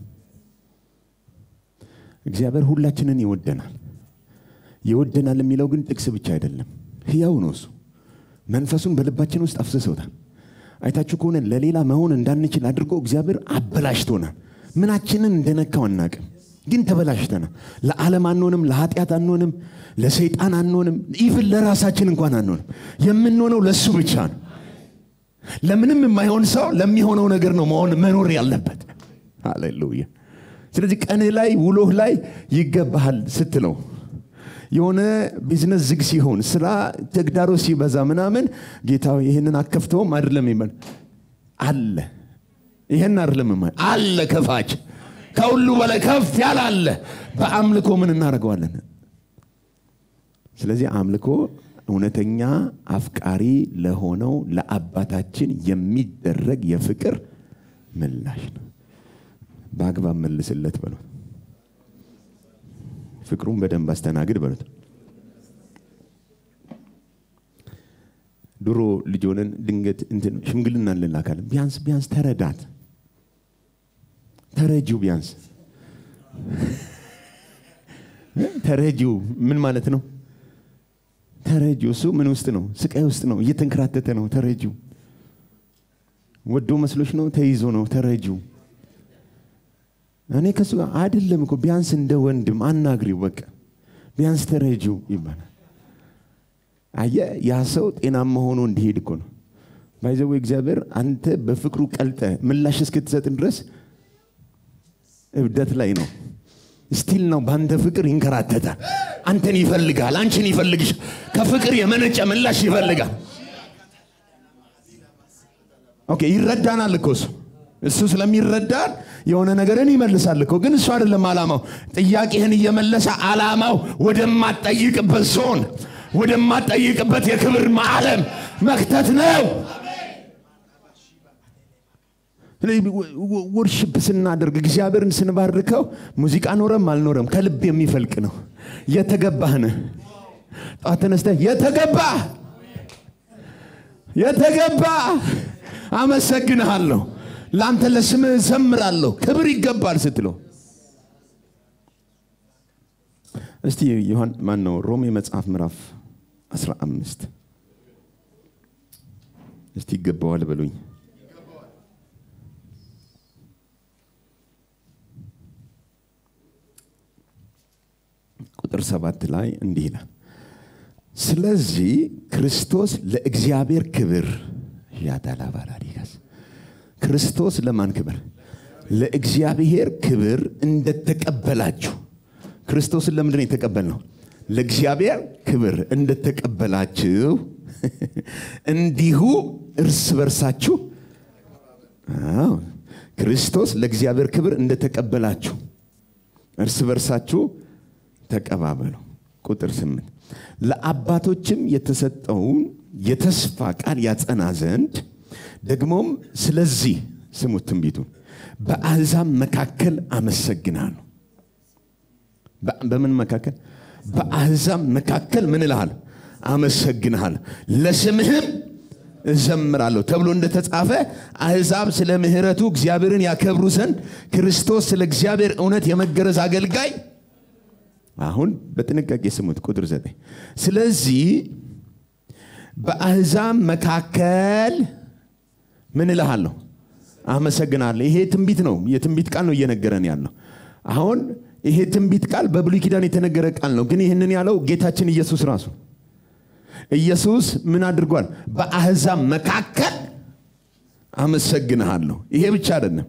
እግዚአብሔር ሁላችንን ይወደናል። ይወደናል የሚለው ግን ጥቅስ ብቻ አይደለም፣ ህያው ነው እሱ። መንፈሱን በልባችን ውስጥ አፍስሰውታል። አይታችሁ ከሆነ ለሌላ መሆን እንዳንችል አድርጎ እግዚአብሔር አበላሽቶናል። ምናችንን እንደነካው አናቅም፣ ግን ተበላሽተናል። ለዓለም አንሆንም፣ ለኃጢአት አንሆንም፣ ለሰይጣን አንሆንም፣ ኢቭን ለራሳችን እንኳን አንሆንም። የምንሆነው ለእሱ ብቻ ነው። ለምንም የማይሆን ሰው ለሚሆነው ነገር ነው መሆን መኖር ያለበት። ሃሌሉያ። ስለዚህ ቀንህ ላይ ውሎህ ላይ ይገባሃል ስትለው የሆነ ቢዝነስ ዝግ ሲሆን ስራ ተግዳሮ ሲበዛ ምናምን ጌታ ይህንን አከፍተውም አይደለም ይባል አለ ይህን አይደለም አለ ከፋች ከሁሉ በላይ ከፍ ያለ አለ በአምልኮ ምን እናደርገዋለን ስለዚህ አምልኮ እውነተኛ አፍቃሪ ለሆነው ለአባታችን የሚደረግ የፍቅር ምላሽ ነው በአግባብ መልስለት በሉት ፍቅሩን በደንብ አስተናግድ በሉት ድሮ ልጅ ሆነን ድንገት እንትን ሽምግልና እንላካለን ቢያንስ ቢያንስ ተረዳት ተረጂው ቢያንስ ተረጂው ምን ማለት ነው ተረጂው እሱ ምን ውስጥ ነው ስቃይ ውስጥ ነው እየተንከራተተ ነው ተረጂው ወዶ መስሎች ነው ተይዞ ነው ተረጂው እኔ ከሱ ጋር አይደለም እኮ ቢያንስ እንደ ወንድም አናግሪው በቃ ቢያንስ ተረጂው ይባላል አየ ያ ሰው ጤናማ ሆኖ እንዲሄድ እኮ ነው ባይዘው እግዚአብሔር አንተ በፍቅሩ ቀልጠ ምላሽ እስክትሰጥ ድረስ እብደት ላይ ነው ስቲል ነው በአንተ ፍቅር ይንከራተታል አንተን ይፈልጋል አንቺን ይፈልግሽ ከፍቅር የመነጨ ምላሽ ይፈልጋል ኦኬ ይረዳናል እኮ እሱ እሱ ስለሚረዳን የሆነ ነገርን ይመልሳል እኮ ግን እሱ አይደለም አላማው ጥያቄህን እየመለሰ አላማው ወደማትጠይቅበት ዞን ወደማትጠይቅበት የክብር ማዕለም መክተት ነው ወርሽፕ ስናደርግ እግዚአብሔርን ስንባርከው ሙዚቃ ኖረም አልኖረም ከልብ የሚፈልቅ ነው የተገባህን ጠዋት ተነስተህ የተገባ የተገባ አመሰግንሃለሁ ለአንተ ለስምህ ዘምራለሁ ክብር ይገባል ስትለው እስቲ ዮሐን ማን ነው ሮሜ መጽሐፍ ምዕራፍ 15 እስቲ ይገባዋል በሉኝ ቁጥር ሰባት ላይ እንዲህ ይላል ስለዚህ ክርስቶስ ለእግዚአብሔር ክብር ያዳላባላዲጋስ ክርስቶስ ለማን ክብር ለእግዚአብሔር ክብር እንደተቀበላችሁ ክርስቶስን ለምንድን ነው የተቀበልነው ለእግዚአብሔር ክብር እንደተቀበላችሁ እንዲሁ እርስ በርሳችሁ አዎ፣ ክርስቶስ ለእግዚአብሔር ክብር እንደተቀበላችሁ እርስ በርሳችሁ ተቀባበሉ ቁጥር ስምንት ለአባቶችም የተሰጠውን የተስፋ ቃል ያጸና ዘንድ ደግሞም ስለዚህ ስሙት ትንቢቱን በአሕዛብ መካከል አመሰግናለሁ በ- በምን መካከል በአሕዛብ መካከል ምን እልሃል አመሰግንሃል ለስምህም እዘምራለሁ ተብሎ እንደተጻፈ አሕዛብ ስለ ምሕረቱ እግዚአብሔርን ያከብሩ ዘንድ ክርስቶስ ስለ እግዚአብሔር እውነት የመገረዝ አገልጋይ አሁን በጥንቃቄ ስሙት ቁጥር ዘጠኝ ስለዚህ በአሕዛብ መካከል ምን እልሃለሁ አመሰግናለሁ ይሄ ትንቢት ነው የትንቢት ቃል ነው እየነገረን ያለው አሁን ይሄ ትንቢት ቃል በብሉይ ኪዳን የተነገረ ቃል ነው ግን ይህንን ያለው ጌታችን ኢየሱስ ራሱ ኢየሱስ ምን አድርጓል በአሕዛብ መካከል አመሰግንሃለሁ ይሄ ብቻ አይደለም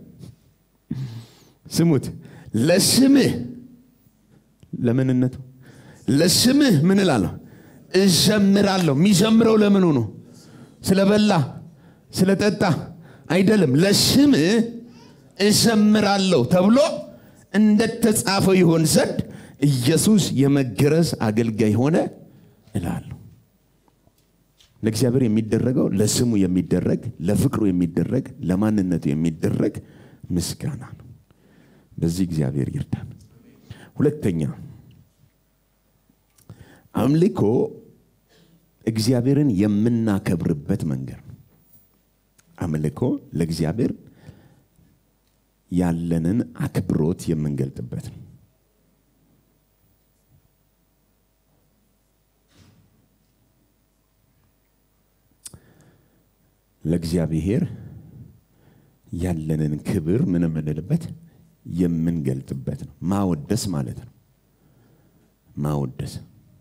ስሙት ለስምህ ለምንነቱ ለስምህ ምን እላለሁ እዘምራለሁ የሚዘምረው ለምኑ ነው ስለበላ ስለጠጣ አይደለም ለስምህ እዘምራለሁ ተብሎ እንደተጻፈው ይሆን ዘንድ ኢየሱስ የመገረዝ አገልጋይ ሆነ እላለሁ ለእግዚአብሔር የሚደረገው ለስሙ የሚደረግ ለፍቅሩ የሚደረግ ለማንነቱ የሚደረግ ምስጋና ነው በዚህ እግዚአብሔር ይርዳን ሁለተኛ አምልኮ እግዚአብሔርን የምናከብርበት መንገድ ነው አምልኮ ለእግዚአብሔር ያለንን አክብሮት የምንገልጥበት ነው ለእግዚአብሔር ያለንን ክብር ምን የምንልበት የምንገልጥበት ነው ማወደስ ማለት ነው ማወደስ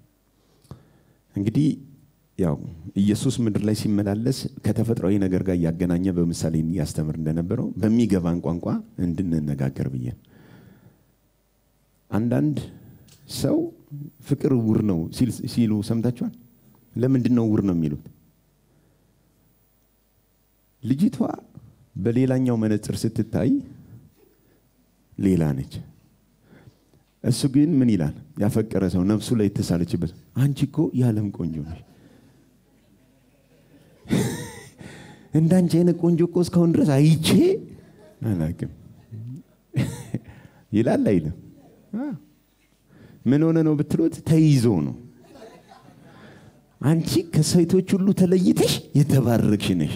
እንግዲህ ያው ኢየሱስ ምድር ላይ ሲመላለስ ከተፈጥሯዊ ነገር ጋር እያገናኘ በምሳሌ ያስተምር እንደነበረው በሚገባን ቋንቋ እንድንነጋገር ብዬ ነው። አንዳንድ ሰው ፍቅር እውር ነው ሲል- ሲሉ ሰምታችኋል ለምንድን ነው እውር ነው የሚሉት ልጅቷ በሌላኛው መነጽር ስትታይ ሌላ ነች እሱ ግን ምን ይላል ያፈቀረ ሰው ነፍሱ ላይ የተሳለችበት አንቺ እኮ የዓለም ቆንጆ ነሽ እንዳንቺ አይነት ቆንጆ እኮ እስካሁን ድረስ አይቼ አላቅም ይላል አይልም አ። ምን ሆነ ነው ብትሉት ተይዞ ነው አንቺ ከሴቶች ሁሉ ተለይተሽ የተባረክሽ ነሽ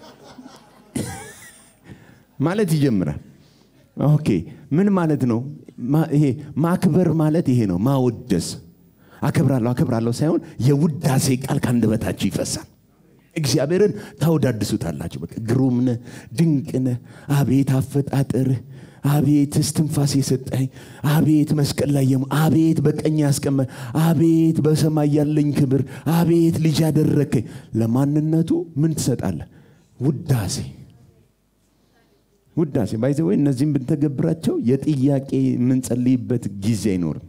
ማለት ይጀምራል ኦኬ ምን ማለት ነው ማ- ይሄ ማክበር ማለት ይሄ ነው ማወደስ አከብራለሁ አከብራለሁ ሳይሆን የውዳሴ ቃል ከአንደበታችሁ ይፈሳል እግዚአብሔርን ታወዳድሱታላችሁ በቃ ግሩም ነህ ድንቅ ነህ አቤት አፈጣጠርህ አቤት እስትንፋስ የሰጠኝ አቤት መስቀል ላይ የሞ አቤት በቀኝ ያስቀመ አቤት በሰማይ ያለኝ ክብር አቤት ልጅ ያደረከኝ ለማንነቱ ምን ትሰጣለህ ውዳሴ ውዳሴ ባይዘ ወይ እነዚህም ብንተገብራቸው የጥያቄ የምንጸልይበት ጊዜ አይኖርም።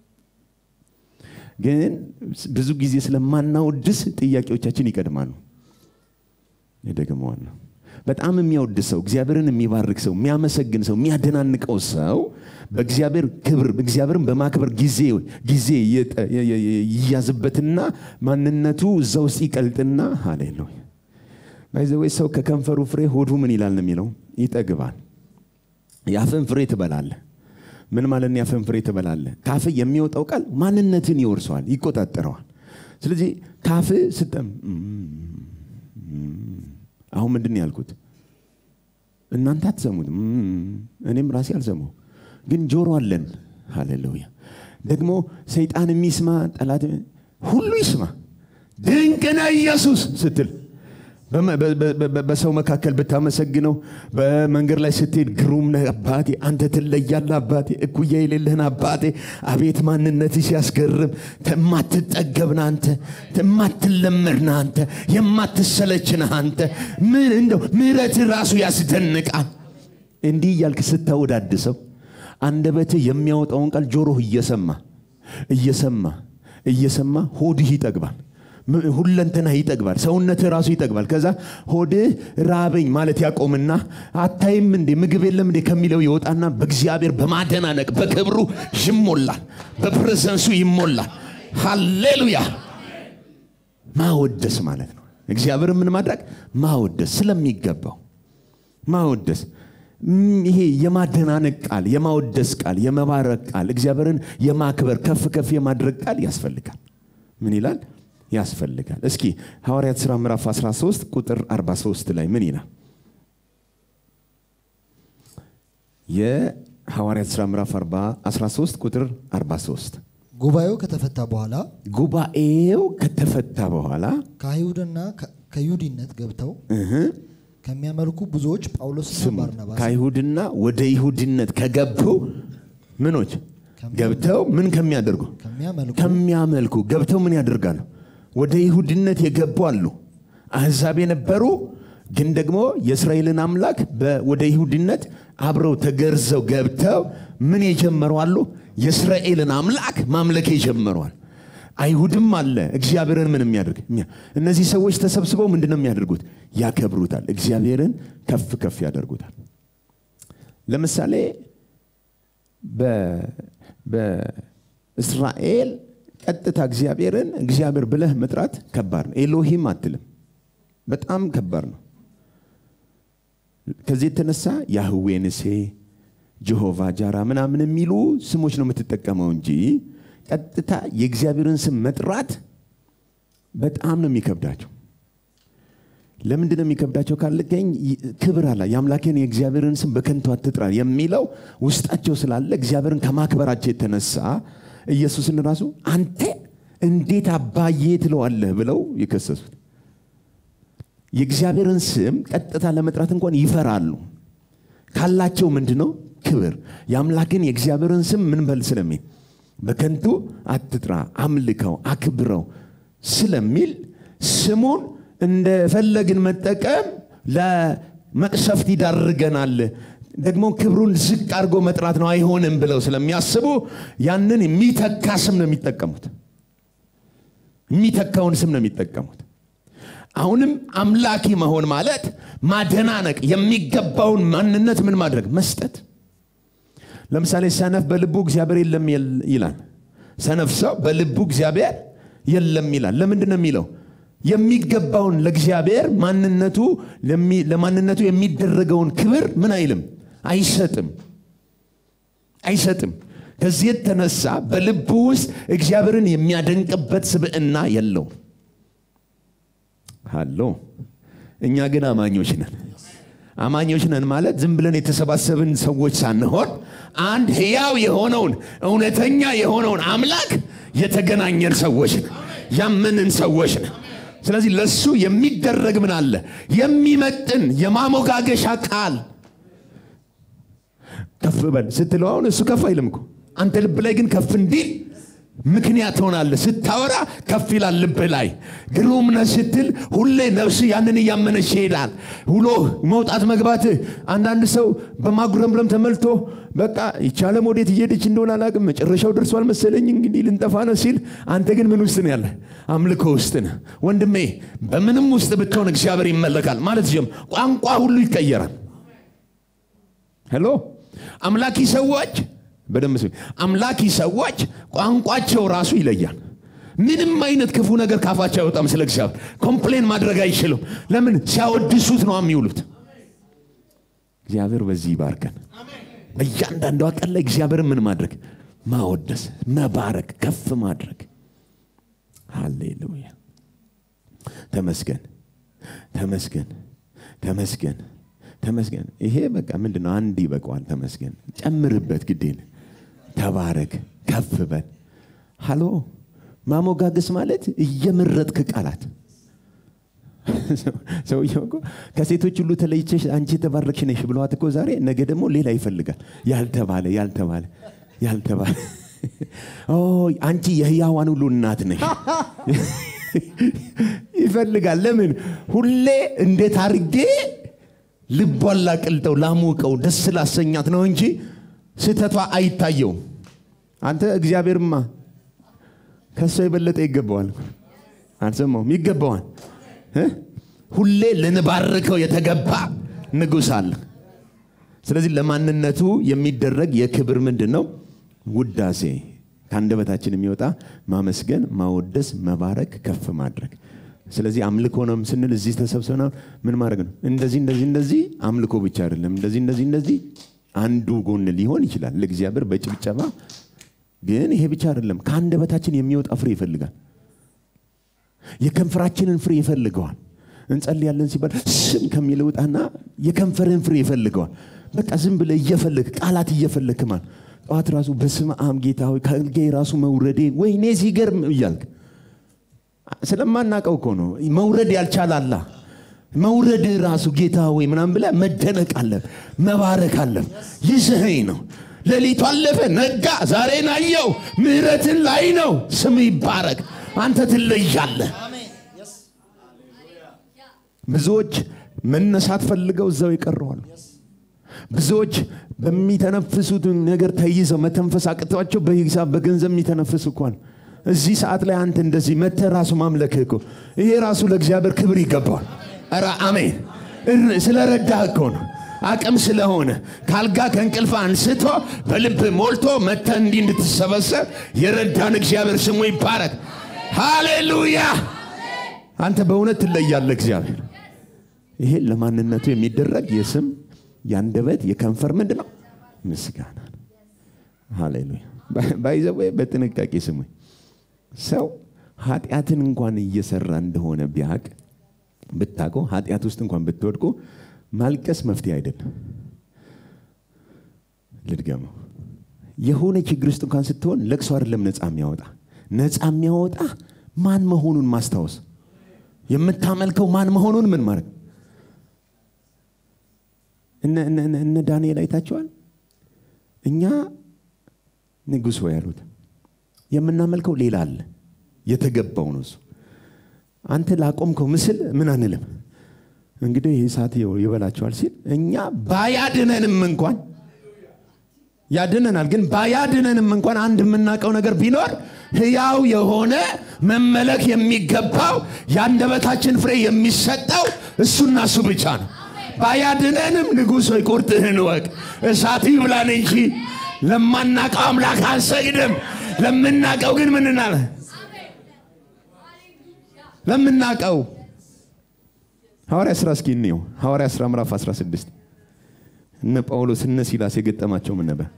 ግን ብዙ ጊዜ ስለማናወድስ ጥያቄዎቻችን ይቀድማሉ። የደግመዋል ነው። በጣም የሚያወድስ ሰው፣ እግዚአብሔርን የሚባርክ ሰው፣ የሚያመሰግን ሰው፣ የሚያደናንቀው ሰው በእግዚአብሔር ክብር እግዚአብሔርን በማክበር ጊዜ ጊዜ ይያዝበትና ማንነቱ እዛ ውስጥ ይቀልጥና ሃሌሉያ ባይዘወይ ሰው ከከንፈሩ ፍሬ ሆዱ ምን ይላል ነው የሚለው ይጠግባል። የአፍን ፍሬ ትበላለህ። ምን ማለት ነው? የአፍን ፍሬ ትበላለህ። ካፍ የሚወጣው ቃል ማንነትን ይወርሰዋል፣ ይቆጣጠረዋል። ስለዚህ ካፍ ስጠም አሁን ምንድን ነው ያልኩት? እናንተ አትሰሙትም፣ እኔም ራሴ አልሰማው፣ ግን ጆሮ አለን። ሃሌሉያ። ደግሞ ሰይጣን የሚስማ ጠላት ሁሉ ይስማ። ድንቅ ነህ ኢየሱስ ስትል በሰው መካከል ብታመሰግነው፣ በመንገድ ላይ ስትሄድ ግሩም ነህ አባቴ፣ አንተ ትለያለህ አባቴ፣ እኩያ የሌለህን አባቴ፣ አቤት ማንነት ሲያስገርም፣ የማትጠገብ ነህ አንተ፣ የማትለመድ ነህ አንተ፣ የማትሰለች ነህ አንተ። ምን እንደው ምሕረት ራሱ ያስደንቃል። እንዲህ እያልክ ስታወዳድሰው አንደበትህ የሚያወጣውን ቃል ጆሮህ እየሰማ እየሰማ እየሰማ ሆድህ ይጠግባል። ሁለንተና ይጠግባል። ሰውነትህ ራሱ ይጠግባል። ከዛ ሆድህ ራበኝ ማለት ያቆምና አታይም እንዴ ምግብ የለም እንዴ ከሚለው ይወጣና በእግዚአብሔር በማደናነቅ በክብሩ ይሞላል፣ በፕሬዘንሱ ይሞላል። ሃሌሉያ! ማወደስ ማለት ነው። እግዚአብሔር ምን ማድረግ ማወደስ ስለሚገባው ማወደስ ይሄ የማደናነቅ ቃል፣ የማወደስ ቃል፣ የመባረክ ቃል፣ እግዚአብሔርን የማክበር ከፍ ከፍ የማድረግ ቃል ያስፈልጋል። ምን ይላል? ያስፈልጋል። እስኪ ሐዋርያት ሥራ ምዕራፍ 13 ቁጥር 43 ላይ ምን ይላል? የሐዋርያት ሥራ ምዕራፍ 13 ቁጥር 43 ጉባኤው ከተፈታ በኋላ ጉባኤው ከተፈታ በኋላ ከአይሁድና ከይሁዲነት ገብተው እህ ከሚያመልኩ ብዙዎች ጳውሎስና ስሙት ባርናባስ ከአይሁድና ወደ ይሁድነት ከገቡ ምኖች ገብተው ምን ከሚያደርጉ ከሚያመልኩ ከሚያመልኩ ገብተው ምን ያደርጋሉ? ወደ ይሁድነት የገቡ አሉ። አሕዛብ የነበሩ ግን ደግሞ የእስራኤልን አምላክ በ- ወደ ይሁድነት አብረው ተገርዘው ገብተው ምን የጀመሩ አሉ? የእስራኤልን አምላክ ማምለክ የጀመሯል። አይሁድም አለ እግዚአብሔርን ምን የሚያደርግ እኛ- እነዚህ ሰዎች ተሰብስበው ምንድን ነው የሚያደርጉት? ያከብሩታል። እግዚአብሔርን ከፍ ከፍ ያደርጉታል። ለምሳሌ በ- በእስራኤል ቀጥታ እግዚአብሔርን እግዚአብሔር ብለህ መጥራት ከባድ ነው። ኤሎሂም አትልም። በጣም ከባድ ነው። ከዚህ የተነሳ ያህዌ ንሴ፣ ጀሆቫ ጃራ ምናምን የሚሉ ስሞች ነው የምትጠቀመው እንጂ ቀጥታ የእግዚአብሔርን ስም መጥራት በጣም ነው የሚከብዳቸው። ለምንድን ነው የሚከብዳቸው ካልከኝ ክብር አላ የአምላኬን የእግዚአብሔርን ስም በከንቱ አትጥራ የሚለው ውስጣቸው ስላለ እግዚአብሔርን ከማክበራቸው የተነሳ ኢየሱስን ራሱ አንተ እንዴት አባዬ ትለዋለህ ብለው የከሰሱት የእግዚአብሔርን ስም ቀጥታ ለመጥራት እንኳን ይፈራሉ ካላቸው ምንድን ነው ክብር የአምላክን የእግዚአብሔርን ስም ምን በል ስለሚል በከንቱ አትጥራ አምልከው አክብረው ስለሚል ስሙን እንደፈለግን መጠቀም ለመቅሰፍት ይዳርገናል ደግሞ ክብሩን ዝቅ አድርጎ መጥራት ነው አይሆንም ብለው ስለሚያስቡ ያንን የሚተካ ስም ነው የሚጠቀሙት የሚተካውን ስም ነው የሚጠቀሙት አሁንም አምላኪ መሆን ማለት ማደናነቅ የሚገባውን ማንነት ምን ማድረግ መስጠት ለምሳሌ ሰነፍ በልቡ እግዚአብሔር የለም የል- ይላል ሰነፍ ሰው በልቡ እግዚአብሔር የለም ይላል ለምንድን ነው የሚለው የሚገባውን ለእግዚአብሔር ማንነቱ ለሚ- ለማንነቱ የሚደረገውን ክብር ምን አይልም አይሰጥም አይሰጥም ከዚህ የተነሳ በልቡ ውስጥ እግዚአብሔርን የሚያደንቅበት ስብዕና የለውም ሃሎ እኛ ግን አማኞች ነን አማኞች ነን ማለት ዝም ብለን የተሰባሰብን ሰዎች ሳንሆን አንድ ህያው የሆነውን እውነተኛ የሆነውን አምላክ የተገናኘን ሰዎች ነን ያመንን ሰዎች ነን ስለዚህ ለሱ የሚደረግ ምን አለ የሚመጥን የማሞጋገሻ ቃል ከፍ በል ስትለው አሁን እሱ ከፍ አይልም እኮ አንተ ልብ ላይ ግን ከፍ እንዲል ምክንያት ትሆናለህ። ስታወራ ከፍ ይላል ልብህ ላይ። ግሩም ነህ ስትል ሁሌ ነፍስ ያንን እያመነች ይሄዳል። ውሎ መውጣት መግባትህ። አንዳንድ ሰው በማጉረምረም ተመልቶ በቃ ይቻለም ወዴት እየሄደች እንደሆነ አላቅም፣ መጨረሻው ደርሷል መሰለኝ እንግዲህ ልንጠፋ ነው ሲል፣ አንተ ግን ምን ውስጥ ነው ያለ? አምልኮ ውስጥ ነህ ወንድሜ። በምንም ውስጥ ብትሆን እግዚአብሔር ይመለካል ማለት ጀም ቋንቋ ሁሉ ይቀየራል። ሄሎ አምላኪ ሰዎች በደንብ ስሚ። አምላኪ ሰዎች ቋንቋቸው ራሱ ይለያል። ምንም አይነት ክፉ ነገር ካፋቸው አይወጣም። ስለ እግዚአብሔር ኮምፕሌን ማድረግ አይችሉም። ለምን? ሲያወድሱት ነው የሚውሉት። እግዚአብሔር በዚህ ይባርከን። በእያንዳንዷ ቀን ላይ እግዚአብሔርን ምን ማድረግ? ማወደስ፣ መባረክ፣ ከፍ ማድረግ። ሃሌሉያ! ተመስገን፣ ተመስገን፣ ተመስገን፣ ተመስገን። ይሄ በቃ ምንድን ነው? አንድ ይበቃዋል። ተመስገን፣ ጨምርበት፣ ግዴን ተባረክ፣ ከፍ በል። ሃሎ ማሞጋገስ ማለት እየመረጥክ ቃላት ሰውየው እኮ ከሴቶች ሁሉ ተለይቼሽ አንቺ የተባረክሽ ነሽ ብለዋት እኮ ዛሬ ነገ ደግሞ ሌላ ይፈልጋል። ያልተባለ ያልተባለ ያልተባለ አንቺ የህያዋን ሁሉ እናት ነሽ ይፈልጋል። ለምን ሁሌ እንዴት አርጌ ልቧን ላቅልጠው ላሞቀው ደስ ላሰኛት ነው እንጂ ስህተቷ አይታየውም። አንተ እግዚአብሔርማ ከሷ የበለጠ ይገባዋል። አልሰማውም? ይገባዋል። ሁሌ ልንባርከው የተገባ ንጉሥ አለ። ስለዚህ ለማንነቱ የሚደረግ የክብር ምንድን ነው? ውዳሴ ከአንደበታችን የሚወጣ ማመስገን፣ ማወደስ፣ መባረክ፣ ከፍ ማድረግ። ስለዚህ አምልኮ ነው ስንል እዚህ ተሰብስበና ምን ማድረግ ነው? እንደዚህ እንደዚህ እንደዚህ አምልኮ ብቻ አይደለም። እንደዚህ እንደዚህ እንደዚህ አንዱ ጎን ሊሆን ይችላል ለእግዚአብሔር በጭብጨባ ግን ይሄ ብቻ አይደለም። ከአንደበታችን የሚወጣ ፍሬ ይፈልጋል። የከንፈራችንን ፍሬ ይፈልገዋል። እንጸልያለን ሲባል ስም ከሚል ውጣና የከንፈርን ፍሬ ይፈልገዋል። በቃ ዝም ብለህ እየፈለግ ቃላት እየፈለግ ማል ጠዋት ራሱ በስመ አብ ጌታ ሆይ ከአልጋዬ ራሱ መውረዴ ወይኔ ሲገርም እያልክ ስለማናቀው እኮ ነው። መውረድ ያልቻላላ መውረድ ራሱ ጌታ ወይ ምናምን ብለህ መደነቅ አለብ መባረክ አለብ ይስኸኝ ነው ሌሊቱ አለፈ፣ ነጋ፣ ዛሬን አየው፣ ምህረትን ላይ ነው። ስም ይባረክ። አንተ ትለያለህ። ብዙዎች መነሳት ፈልገው እዛው ይቀረዋሉ። ብዙዎች በሚተነፍሱት ነገር ተይዘው መተንፈስ አቅቷቸው በሂሳብ በገንዘብ የሚተነፍሱ እኳን እዚህ ሰዓት ላይ አንተ እንደዚህ መተ ራሱ ማምለክህ እኮ ይሄ ራሱ ለእግዚአብሔር ክብር ይገባዋል። ኧረ አሜን። ስለረዳህ እኮ ነው አቅም ስለሆነ ካልጋ ከእንቅልፍ አንስቶ በልብ ሞልቶ መተ እንዲህ እንድትሰበሰብ የረዳን እግዚአብሔር ስሙ ይባረክ። ሃሌሉያ! አንተ በእውነት ትለያለህ እግዚአብሔር። ይሄ ለማንነቱ የሚደረግ የስም የአንደበት የከንፈር ምንድን ነው? ምስጋና ነው። ሃሌሉያ! ባይዘዌ በጥንቃቄ ስሙኝ። ሰው ኃጢአትን እንኳን እየሰራ እንደሆነ ቢያቅ ብታውቀው ኃጢአት ውስጥ እንኳን ብትወድቁ ማልቀስ መፍትሄ አይደለም። ልድገመው። የሆነ ችግር ውስጥ እንኳን ስትሆን ለቅሶ አይደለም ነፃ የሚያወጣ ነፃ የሚያወጣ ማን መሆኑን ማስታወስ፣ የምታመልከው ማን መሆኑን ምን ማድረግ። እነ ዳንኤል አይታቸዋል። እኛ ንጉሥ ወይ ያሉት የምናመልከው ሌላ አለ፣ የተገባው ነው እሱ። አንተ ላቆምከው ምስል ምን አንልም እንግዲህ ይህ ሰዓት ይበላቸዋል ሲል እኛ ባያድነንም እንኳን ያድነናል። ግን ባያድነንም እንኳን አንድ የምናውቀው ነገር ቢኖር ሕያው የሆነ መመለክ የሚገባው የአንደበታችን ፍሬ የሚሰጠው እሱና እሱ ብቻ ነው። ባያድነንም ንጉሥ ሆይ ቁርጥህን ወቅ እሳት ይብላን እንጂ ለማናቀው አምላክ አንሰግድም። ለምናቀው ግን ምንናለ ለምናቀው ሐዋርያ ሥራ እስኪ እንየው። ሐዋርያ ሥራ ምዕራፍ 16 እነ ጳውሎስ እነ ሲላስ የገጠማቸው ምን ነበር?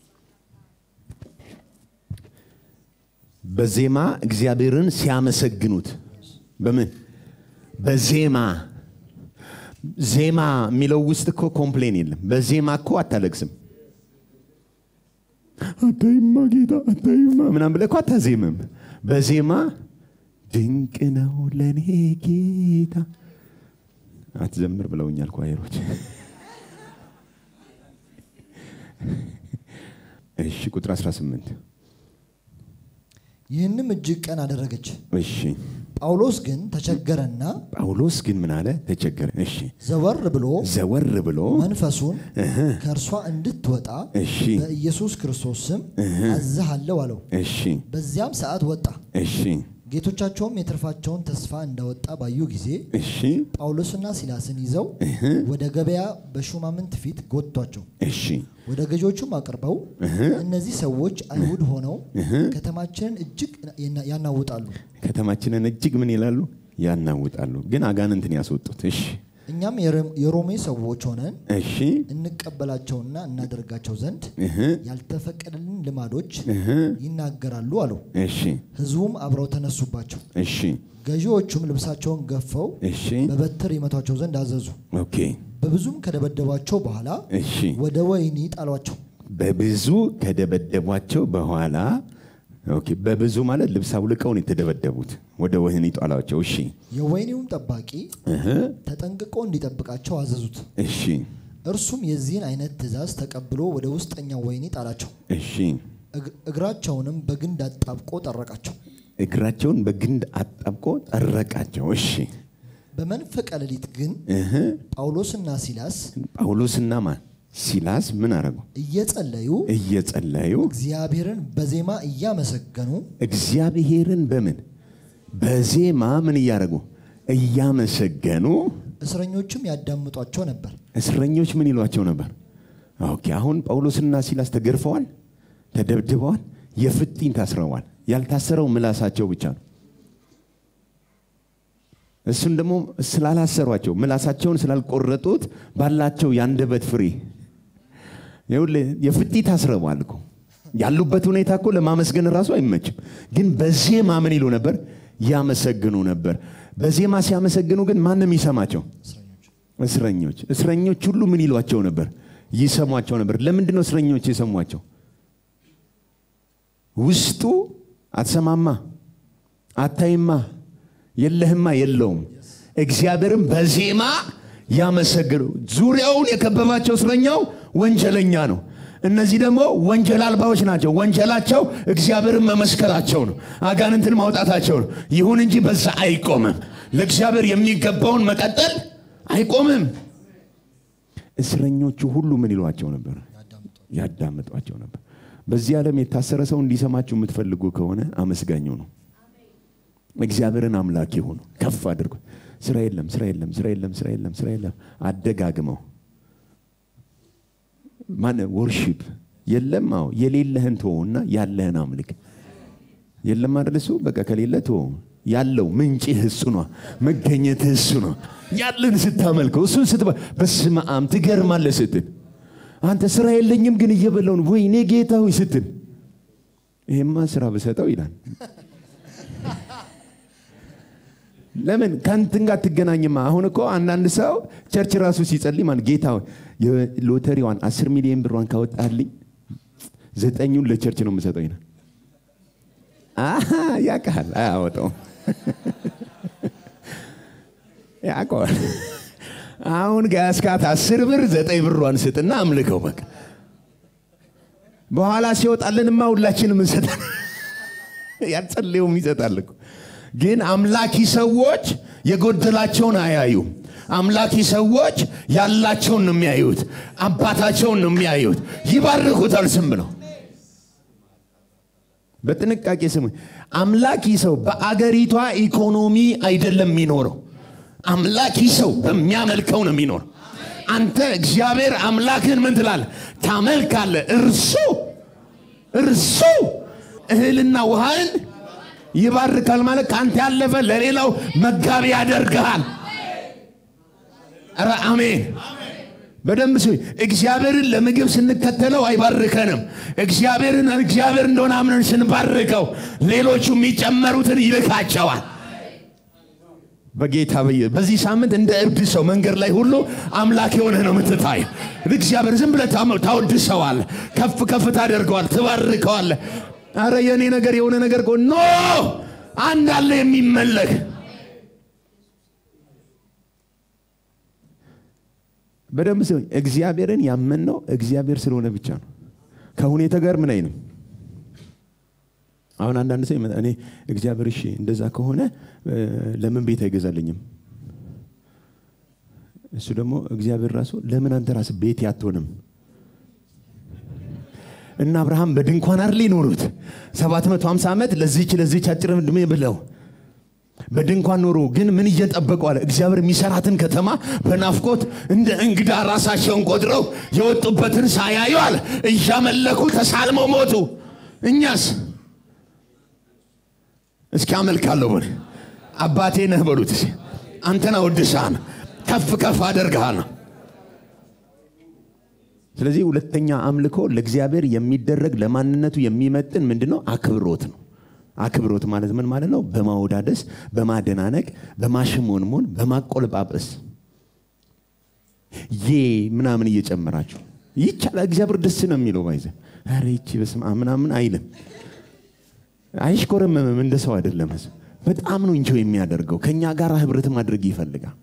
በዜማ እግዚአብሔርን ሲያመሰግኑት በምን በዜማ ዜማ የሚለው ውስጥ እኮ ኮምፕሌን የለም። በዜማ እኮ አታለቅስም። አታይማ ጌታ አታይማ ምናምን ብለህ እኮ አታዜምም። በዜማ ድንቅ ነው ለእኔ ጌታ አትዘምር ብለውኛል ኳየሮች። እሺ ቁጥር 18 ይህንም እጅግ ቀን አደረገች። እሺ ጳውሎስ ግን ተቸገረና ጳውሎስ ግን ምን አለ? ተቸገረ። እሺ ዘወር ብሎ ዘወር ብሎ መንፈሱን ከእርሷ እንድትወጣ እሺ በኢየሱስ ክርስቶስ ስም አዝሃለሁ አለው። እሺ በዚያም ሰዓት ወጣ። እሺ ጌቶቻቸውም የትርፋቸውን ተስፋ እንደወጣ ባዩ ጊዜ እሺ ጳውሎስና ሲላስን ይዘው ወደ ገበያ በሹማምንት ፊት ጎቷቸው። እሺ ወደ ገዢዎቹም አቅርበው እነዚህ ሰዎች አይሁድ ሆነው ከተማችንን እጅግ ያናውጣሉ፣ ከተማችንን እጅግ ምን ይላሉ? ያናውጣሉ። ግን አጋንንትን ያስወጡት። እሺ እኛም የሮም- የሮሜ ሰዎች ሆነን እሺ እንቀበላቸውና እናደርጋቸው ዘንድ እህ ያልተፈቀደልን ልማዶች እህ ይናገራሉ አለው። እሺ ሕዝቡም አብረው ተነሱባቸው። እሺ ገዢዎቹም ልብሳቸውን ገፈው እሺ በበትር ይመቷቸው ዘንድ አዘዙ። ኦኬ በብዙም ከደበደቧቸው በኋላ እሺ ወደ ወህኒ ጣሏቸው። በብዙ ከደበደቧቸው በኋላ ኦኬ በብዙ ማለት ልብስ አውልቀውን የተደበደቡት ወደ ወህኒ ጣሏቸው። እሺ የወህኒውም ጠባቂ እህ ተጠንቅቆ እንዲጠብቃቸው አዘዙት። እሺ እርሱም የዚህን አይነት ትእዛዝ ተቀብሎ ወደ ውስጠኛው ወህኒ ጣላቸው። እሺ እግ- እግራቸውንም በግንድ አጣብቆ ጠረቃቸው። እግራቸውን በግንድ አጣብቆ ጠረቃቸው። እሺ በመንፈቀ ሌሊት ግን እህ ጳውሎስና ሲላስ ጳውሎስና ማን ሲላስ ምን አረጉ? እየጸለዩ እየጸለዩ እግዚአብሔርን በዜማ እያመሰገኑ እግዚአብሔርን በምን በዜማ ምን እያደረጉ እያመሰገኑ እስረኞቹም ያዳምጧቸው ነበር። እስረኞች ምን ይሏቸው ነበር? ኦኬ አሁን ጳውሎስና ሲላስ ተገርፈዋል፣ ተደብድበዋል፣ የፍጢን ታስረዋል። ያልታሰረው ምላሳቸው ብቻ ነው። እሱን ደግሞ ስላላሰሯቸው ምላሳቸውን ስላልቆረጡት ባላቸው የአንደበት ፍሬ ይኸውልህ የፍጢ ታስረዋል እኮ ያሉበት ሁኔታ እኮ ለማመስገን ራሱ አይመችም። ግን በዜማ ምን ይሉ ነበር? ያመሰግኑ ነበር። በዜማ ሲያመሰግኑ ግን ማንም ይሰማቸው? እስረኞች እስረኞች እስረኞች ሁሉ ምን ይሏቸው ነበር? ይሰሟቸው ነበር። ለምንድን ነው እስረኞች የሰሟቸው? ውስጡ አትሰማማ፣ አታይማ፣ የለህማ፣ የለውም። እግዚአብሔርም በዜማ ያመሰግኑ። ዙሪያውን የከበባቸው እስረኛው ወንጀለኛ ነው። እነዚህ ደግሞ ወንጀል አልባዎች ናቸው። ወንጀላቸው እግዚአብሔርን መመስከራቸው ነው፣ አጋንንትን ማውጣታቸው ነው። ይሁን እንጂ በዛ አይቆምም። ለእግዚአብሔር የሚገባውን መቀጠል አይቆምም። እስረኞቹ ሁሉ ምን ይሏቸው ነበር? ያዳምጧቸው ነበር። በዚህ ዓለም የታሰረ ሰው እንዲሰማችሁ የምትፈልጉ ከሆነ አመስጋኙ ነው። እግዚአብሔርን አምላክ የሆኑ ከፍ አድርጎ ስራ የለም ስራ የለም ስራ የለም ስራ የለም ስራ የለም አደጋግመው ማን ወርሺፕ የለም አዎ የሌለህን ተወውና ያለህን አምልክ የለም አይደል እሱ በቃ ከሌለ ተወው ያለው ምንጭህ እሱ ነው መገኘትህ እሱ ነው ያለን ስታመልከው እሱን ስትባ በስመ አብ ትገርማለህ ስትል አንተ ስራ የለኝም ግን እየበላው ነው ወይኔ ጌታ ሆይ ስትል ይሄማ ስራ ብሰጠው ይላል ለምን ከንትን ጋር ትገናኝማ? አሁን እኮ አንዳንድ ሰው ቸርች ራሱ ሲጸልይ ማለት ጌታ ሆይ የሎተሪዋን አስር ሚሊዮን ብሯን ካወጣልኝ ዘጠኙን ለቸርች ነው የምሰጠው ይላል። አሀ ያውቃል፣ አያወጣውም። ያውቀዋል። አሁን ከያስካት አስር ብር ዘጠኝ ብሯን ስጥና አምልከው በቃ በኋላ ሲወጣልንማ ሁላችንም እንሰጣለን። ያጸልየውም ይሰጣል እኮ ግን አምላኪ ሰዎች የጎደላቸውን አያዩም። አምላኪ ሰዎች ያላቸውን ነው የሚያዩት። አባታቸውን ነው የሚያዩት። ይባርኩታል ስም ብለው በጥንቃቄ ስሙ። አምላኪ ሰው በአገሪቷ ኢኮኖሚ አይደለም የሚኖረው። አምላኪ ሰው በሚያመልከው ነው የሚኖረው። አንተ እግዚአብሔር አምላክን ምን ትላለህ? ታመልካለህ። እርሱ እርሱ እህልና ውሃን ይባርካል ማለት ከአንተ ያለፈ ለሌላው መጋቢ ያደርግሃል። ኧረ አሜን። በደንብ ስ እግዚአብሔርን ለምግብ ስንከተለው አይባርከንም። እግዚአብሔርን እግዚአብሔር እንደሆነ አምነን ስንባርከው ሌሎቹ የሚጨመሩትን ይልካቸዋል። በጌታ በየ በዚህ ሳምንት እንደ እብድ ሰው መንገድ ላይ ሁሉ አምላክ የሆነ ነው የምትታይ። እግዚአብሔር ዝም ብለህ ታወድሰዋል፣ ከፍ ከፍ ታደርገዋል፣ ትባርከዋል። አረ የእኔ ነገር የሆነ ነገር ኖ አንድ አለ የሚመለክ በደንብ ሰው እግዚአብሔርን ያመንነው እግዚአብሔር ስለሆነ ብቻ ነው። ከሁኔታ ጋር ምን አይልም አሁን አንዳንድ ሰው ይመጣ እኔ እግዚአብሔር እሺ እንደዛ ከሆነ እ፣ ለምን ቤት አይገዛልኝም? እሱ ደግሞ እግዚአብሔር ራሱ ለምን አንተ ራስ ቤት ያትሆንም? እና አብርሃም በድንኳን አይደል የኖሩት 750 ዓመት ለዚች ለዚች አጭር ዕድሜ ብለው በድንኳን ኖሩ። ግን ምን እየጠበቁ አለ? እግዚአብሔር የሚሰራትን ከተማ በናፍቆት እንደ እንግዳ ራሳቸውን ቆጥረው የወጡበትን ሳያዩ አለ እያመለኩ ተሳልመው ሞቱ። እኛስ እስኪ አመልካለሁ በል አባቴ ነህ በሉት። እስኪ አንተን አወድስሃን ከፍ ከፍ አደርግሃን። ስለዚህ ሁለተኛ አምልኮ ለእግዚአብሔር የሚደረግ ለማንነቱ የሚመጥን ምንድን ነው? አክብሮት ነው። አክብሮት ማለት ምን ማለት ነው? በማወዳደስ፣ በማደናነቅ፣ በማሽሞንሞን፣ በማቆለጳጰስ ዬ ምናምን እየጨመራችሁ ይቻላል። እግዚአብሔር ደስ ነው የሚለው ባይዘ ኧረ ይቺ በስመ አብ ምናምን አይልም። አይሽኮረመምም። እንደ ሰው አይደለም። ህዝብ በጣም ነው እንጆ የሚያደርገው። ከእኛ ጋር ህብረት ማድረግ ይፈልጋል።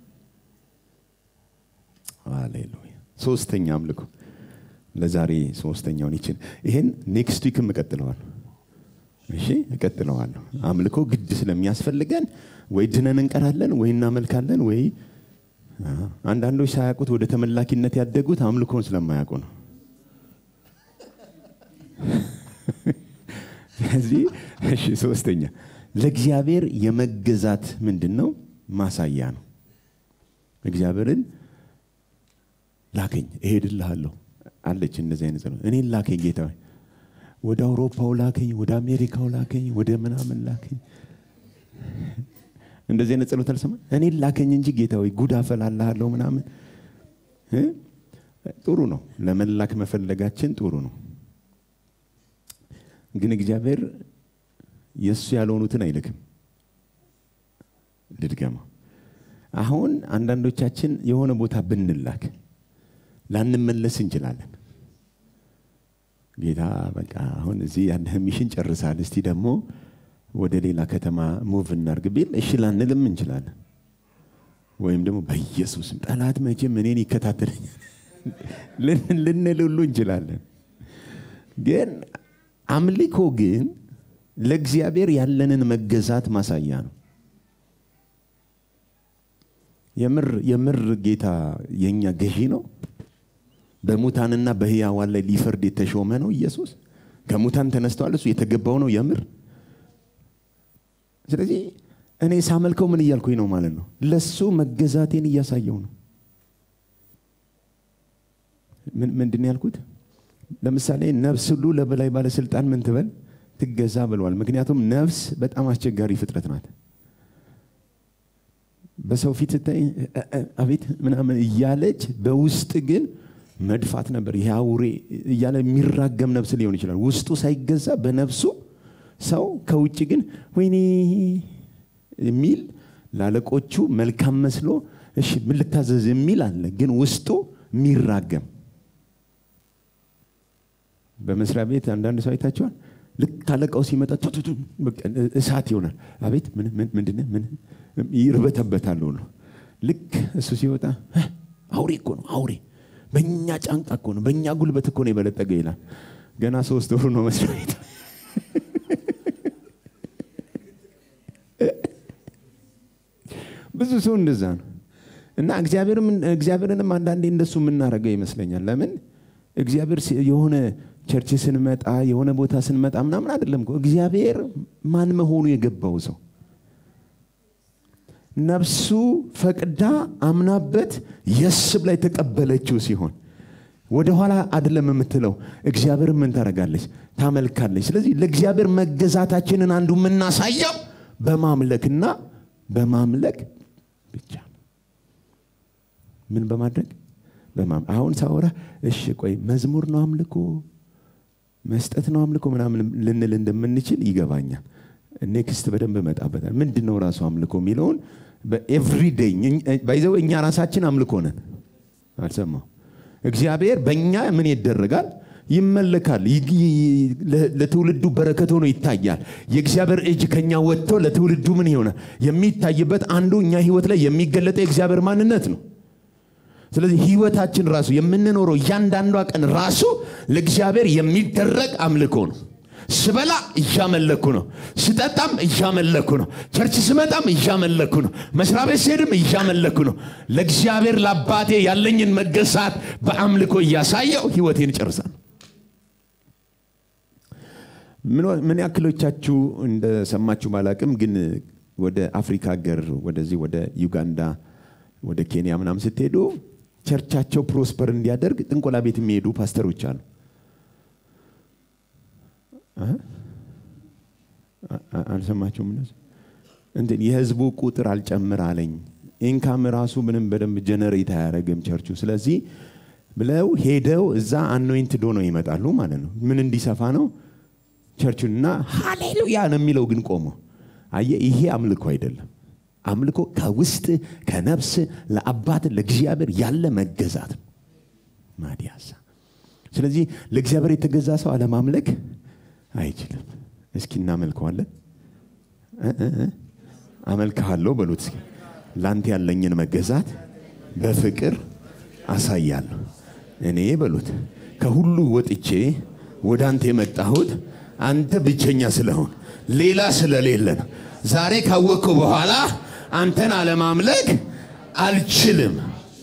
ሃሌሉያ። ሶስተኛ አምልኮ ለዛሬ ሶስተኛውን ይችን ይሄን ኔክስት ዊክም እቀጥለዋለሁ። እሺ እቀጥለዋለሁ። አምልኮ ግድ ስለሚያስፈልገን ወይ ድነን እንቀራለን ወይ እናመልካለን ወይ አ፣ አንዳንዶች ሳያውቁት ወደ ተመላኪነት ያደጉት አምልኮን ስለማያውቁ ነው። ስለዚህ እሺ ሶስተኛ ለእግዚአብሔር የመገዛት ምንድን ነው ማሳያ ነው። እግዚአብሔርን ላከኝ እሄድልሃለሁ አለች። እንደዚህ አይነት ጸሎት እኔን ላከኝ ጌታ ሆይ፣ ወደ አውሮፓው ላከኝ፣ ወደ አሜሪካው ላከኝ፣ ወደ ምናምን ላከኝ። እንደዚህ አይነት ጸሎት አልሰማ እኔን ላከኝ እንጂ ጌታ ሆይ ጉድ አፈላልሃለሁ ምናምን እ? ጥሩ ነው። ለመላክ መፈለጋችን ጥሩ ነው። ግን እግዚአብሔር የእሱ ያልሆኑትን አይልክም። ልድገማ። አሁን አንዳንዶቻችን የሆነ ቦታ ብንላክ ላንመለስ እንችላለን። ጌታ በቃ አሁን እዚህ ያለህ ሚሽን ጨርሳል፣ እስቲ ደግሞ ወደ ሌላ ከተማ ሙቭ እናርግ ቢል እሺ ላንልም እንችላለን። ወይም ደግሞ በኢየሱስም ጠላት መቼም እኔን ይከታተለኛል ልን- ልንል ሁሉ እንችላለን። ግን አምልኮ ግን ለእግዚአብሔር ያለንን መገዛት ማሳያ ነው። የምር የምር ጌታ የኛ ገዢ ነው። በሙታንና በሕያዋን ላይ ሊፈርድ የተሾመ ነው ኢየሱስ። ከሙታን ተነስተዋል። እሱ የተገባው ነው የምር። ስለዚህ እኔ ሳመልከው ምን እያልኩኝ ነው ማለት ነው? ለሱ መገዛቴን እያሳየው ነው። ምን- ምንድን ነው ያልኩት? ለምሳሌ ነፍስ ሁሉ ለበላይ ባለስልጣን ምን ትበል ትገዛ ብለዋል። ምክንያቱም ነፍስ በጣም አስቸጋሪ ፍጥረት ናት። በሰው ፊት ስታይ እ- እ- አቤት ምናምን እያለች በውስጥ ግን መድፋት ነበር። ይሄ አውሬ እያለ የሚራገም ነፍስ ሊሆን ይችላል። ውስጡ ሳይገዛ በነፍሱ ሰው ከውጭ ግን ወይኔ የሚል ላለቆቹ መልካም መስሎ እሺ ምን ልታዘዝ የሚል አለ። ግን ውስጡ የሚራገም በመስሪያ ቤት አንዳንድ ሰው አይታችኋል። ልክ አለቃው ሲመጣ ቱ ቱ ቱ በቃ እሳት ይሆናል። አቤት ምን ምን ምንድነው ምን ይርበተበታል ሁሉ። ልክ እሱ ሲወጣ "ህ፣ አውሬ እኮ ነው አውሬ፣ በእኛ ጫንቃ እኮ ነው በእኛ ጉልበት እኮ ነው የበለጠገ ይላል። ገና ሶስት ወሩ ነው መስሪያ ቤት ብዙ ሰው እንደዛ ነው። እና እግዚአብሔርም እግዚአብሔርንም አንዳንዴ እንደሱ የምናደርገው ይመስለኛል። ለምን እግዚአብሔር ሲ- የሆነ ቸርች ስንመጣ የሆነ ቦታ ስንመጣ ምናምን አይደለም እኮ እግዚአብሔር ማን መሆኑ የገባው ሰው ነፍሱ ፈቅዳ አምናበት የስ ብላ የተቀበለችው ሲሆን ወደኋላ አይደለም የምትለው። እግዚአብሔር ምን ታደርጋለች? ታመልካለች። ስለዚህ ለእግዚአብሔር መገዛታችንን አንዱ የምናሳየው በማምለክና በማምለክ ብቻ ነው። ምን በማድረግ በማም አሁን ሳወራ እሺ ቆይ መዝሙር ነው አምልኮ መስጠት ነው አምልኮ ምናምን ልንል እንደምንችል ይገባኛል። ኔክስት በደንብ እመጣበታል። ምንድን ነው ራሱ አምልኮ የሚለውን በኤቭሪዴይ ባይዘው እኛ ራሳችን አምልኮ ነን። አልሰማው እግዚአብሔር በእኛ ምን ይደረጋል? ይመለካል። ይ- ይ- ለ- ለትውልዱ በረከት ሆኖ ይታያል። የእግዚአብሔር እጅ ከኛ ወጥቶ ለትውልዱ ምን ይሆናል? የሚታይበት አንዱ እኛ ህይወት ላይ የሚገለጠው የእግዚአብሔር ማንነት ነው። ስለዚህ ህይወታችን ራሱ የምንኖረው እያንዳንዷ ቀን ራሱ ለእግዚአብሔር የሚደረግ አምልኮ ነው። ስበላ እያመለኩ ነው፣ ስጠጣም እያመለኩ ነው፣ ቸርች ስመጣም እያመለኩ ነው፣ መስሪያ ቤት ስሄድም እያመለኩ ነው። ለእግዚአብሔር ለአባቴ ያለኝን መገዛት በአምልኮ እያሳየው ህይወቴን እጨርሳለሁ። ምን- ምን ያክሎቻችሁ እንደሰማችሁ ባላቅም ግን ወደ አፍሪካ ሀገር ወደዚህ ወደ ዩጋንዳ ወደ ኬንያ ምናምን ስትሄዱ ቸርቻቸው ፕሮስፐር እንዲያደርግ ጥንቆላ ቤት የሚሄዱ ፓስተሮች አሉ። አ- አ- አልሰማችሁም? እነሱ እንትን የህዝቡ ቁጥር አልጨምር አለኝ። ኢንካም ራሱ ምንም በደንብ ጀነሬት አያደርግም ቸርቹ። ስለዚህ ብለው ሄደው እዛ አኖይንትድ ሆነው ይመጣሉ ማለት ነው። ምን እንዲሰፋ ነው ቸርቹን እና ሃሌሉያ ነው የሚለው ግን ቆሞ አየ። ይሄ አምልኮ አይደለም። አምልኮ ከውስጥ ከነፍስ ለአባት ለእግዚአብሔር ያለ መገዛት ነው። ማዲያሳ ስለዚህ ለእግዚአብሔር የተገዛ ሰው አለማምለክ አይችልም። እስኪ እናመልከዋለን። እ እ እ አመልክሃለሁ በሉት እስኪ። ለአንተ ያለኝን መገዛት በፍቅር አሳያለሁ። እኔ በሉት ከሁሉ ወጥቼ ወደ አንተ የመጣሁት አንተ ብቸኛ ስለሆን ሌላ ስለሌለ ነው። ዛሬ ካወቅኩ በኋላ አንተን አለማምለክ አልችልም።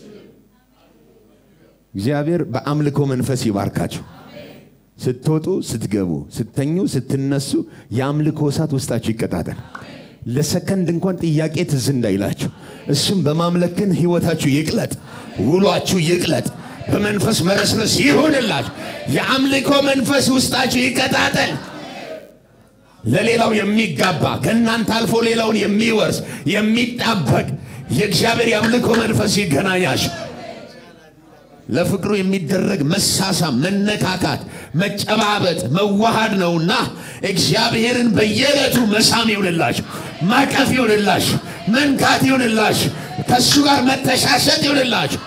እግዚአብሔር በአምልኮ መንፈስ ይባርካችሁ። ስትወጡ፣ ስትገቡ፣ ስተኙ፣ ስትነሱ የአምልኮ እሳት ውስጣችሁ ይቀጣጠል። ለሰከንድ እንኳን ጥያቄ ትዝ እንዳይላችሁ። እሱም በማምለክን ህይወታችሁ ይቅለጥ፣ ውሏችሁ ይቅለጥ፣ በመንፈስ መረስረስ ይሁንላችሁ። የአምልኮ መንፈስ ውስጣችሁ ይቀጣጠል። ለሌላው የሚጋባ ከእናንተ አልፎ ሌላውን የሚወርስ የሚጣበቅ የእግዚአብሔር የአምልኮ መንፈስ ይገናኛችሁ። ለፍቅሩ የሚደረግ መሳሳም፣ መነካካት፣ መጨባበጥ፣ መዋሃድ ነውና እግዚአብሔርን በየዕለቱ መሳም ይሁንላችሁ፣ ማቀፍ ይሁንላችሁ፣ መንካት ይሁንላችሁ፣ ከእሱ ጋር መተሻሸት ይሁንላችሁ።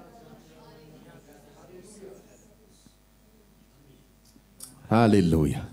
ሃሌሉያ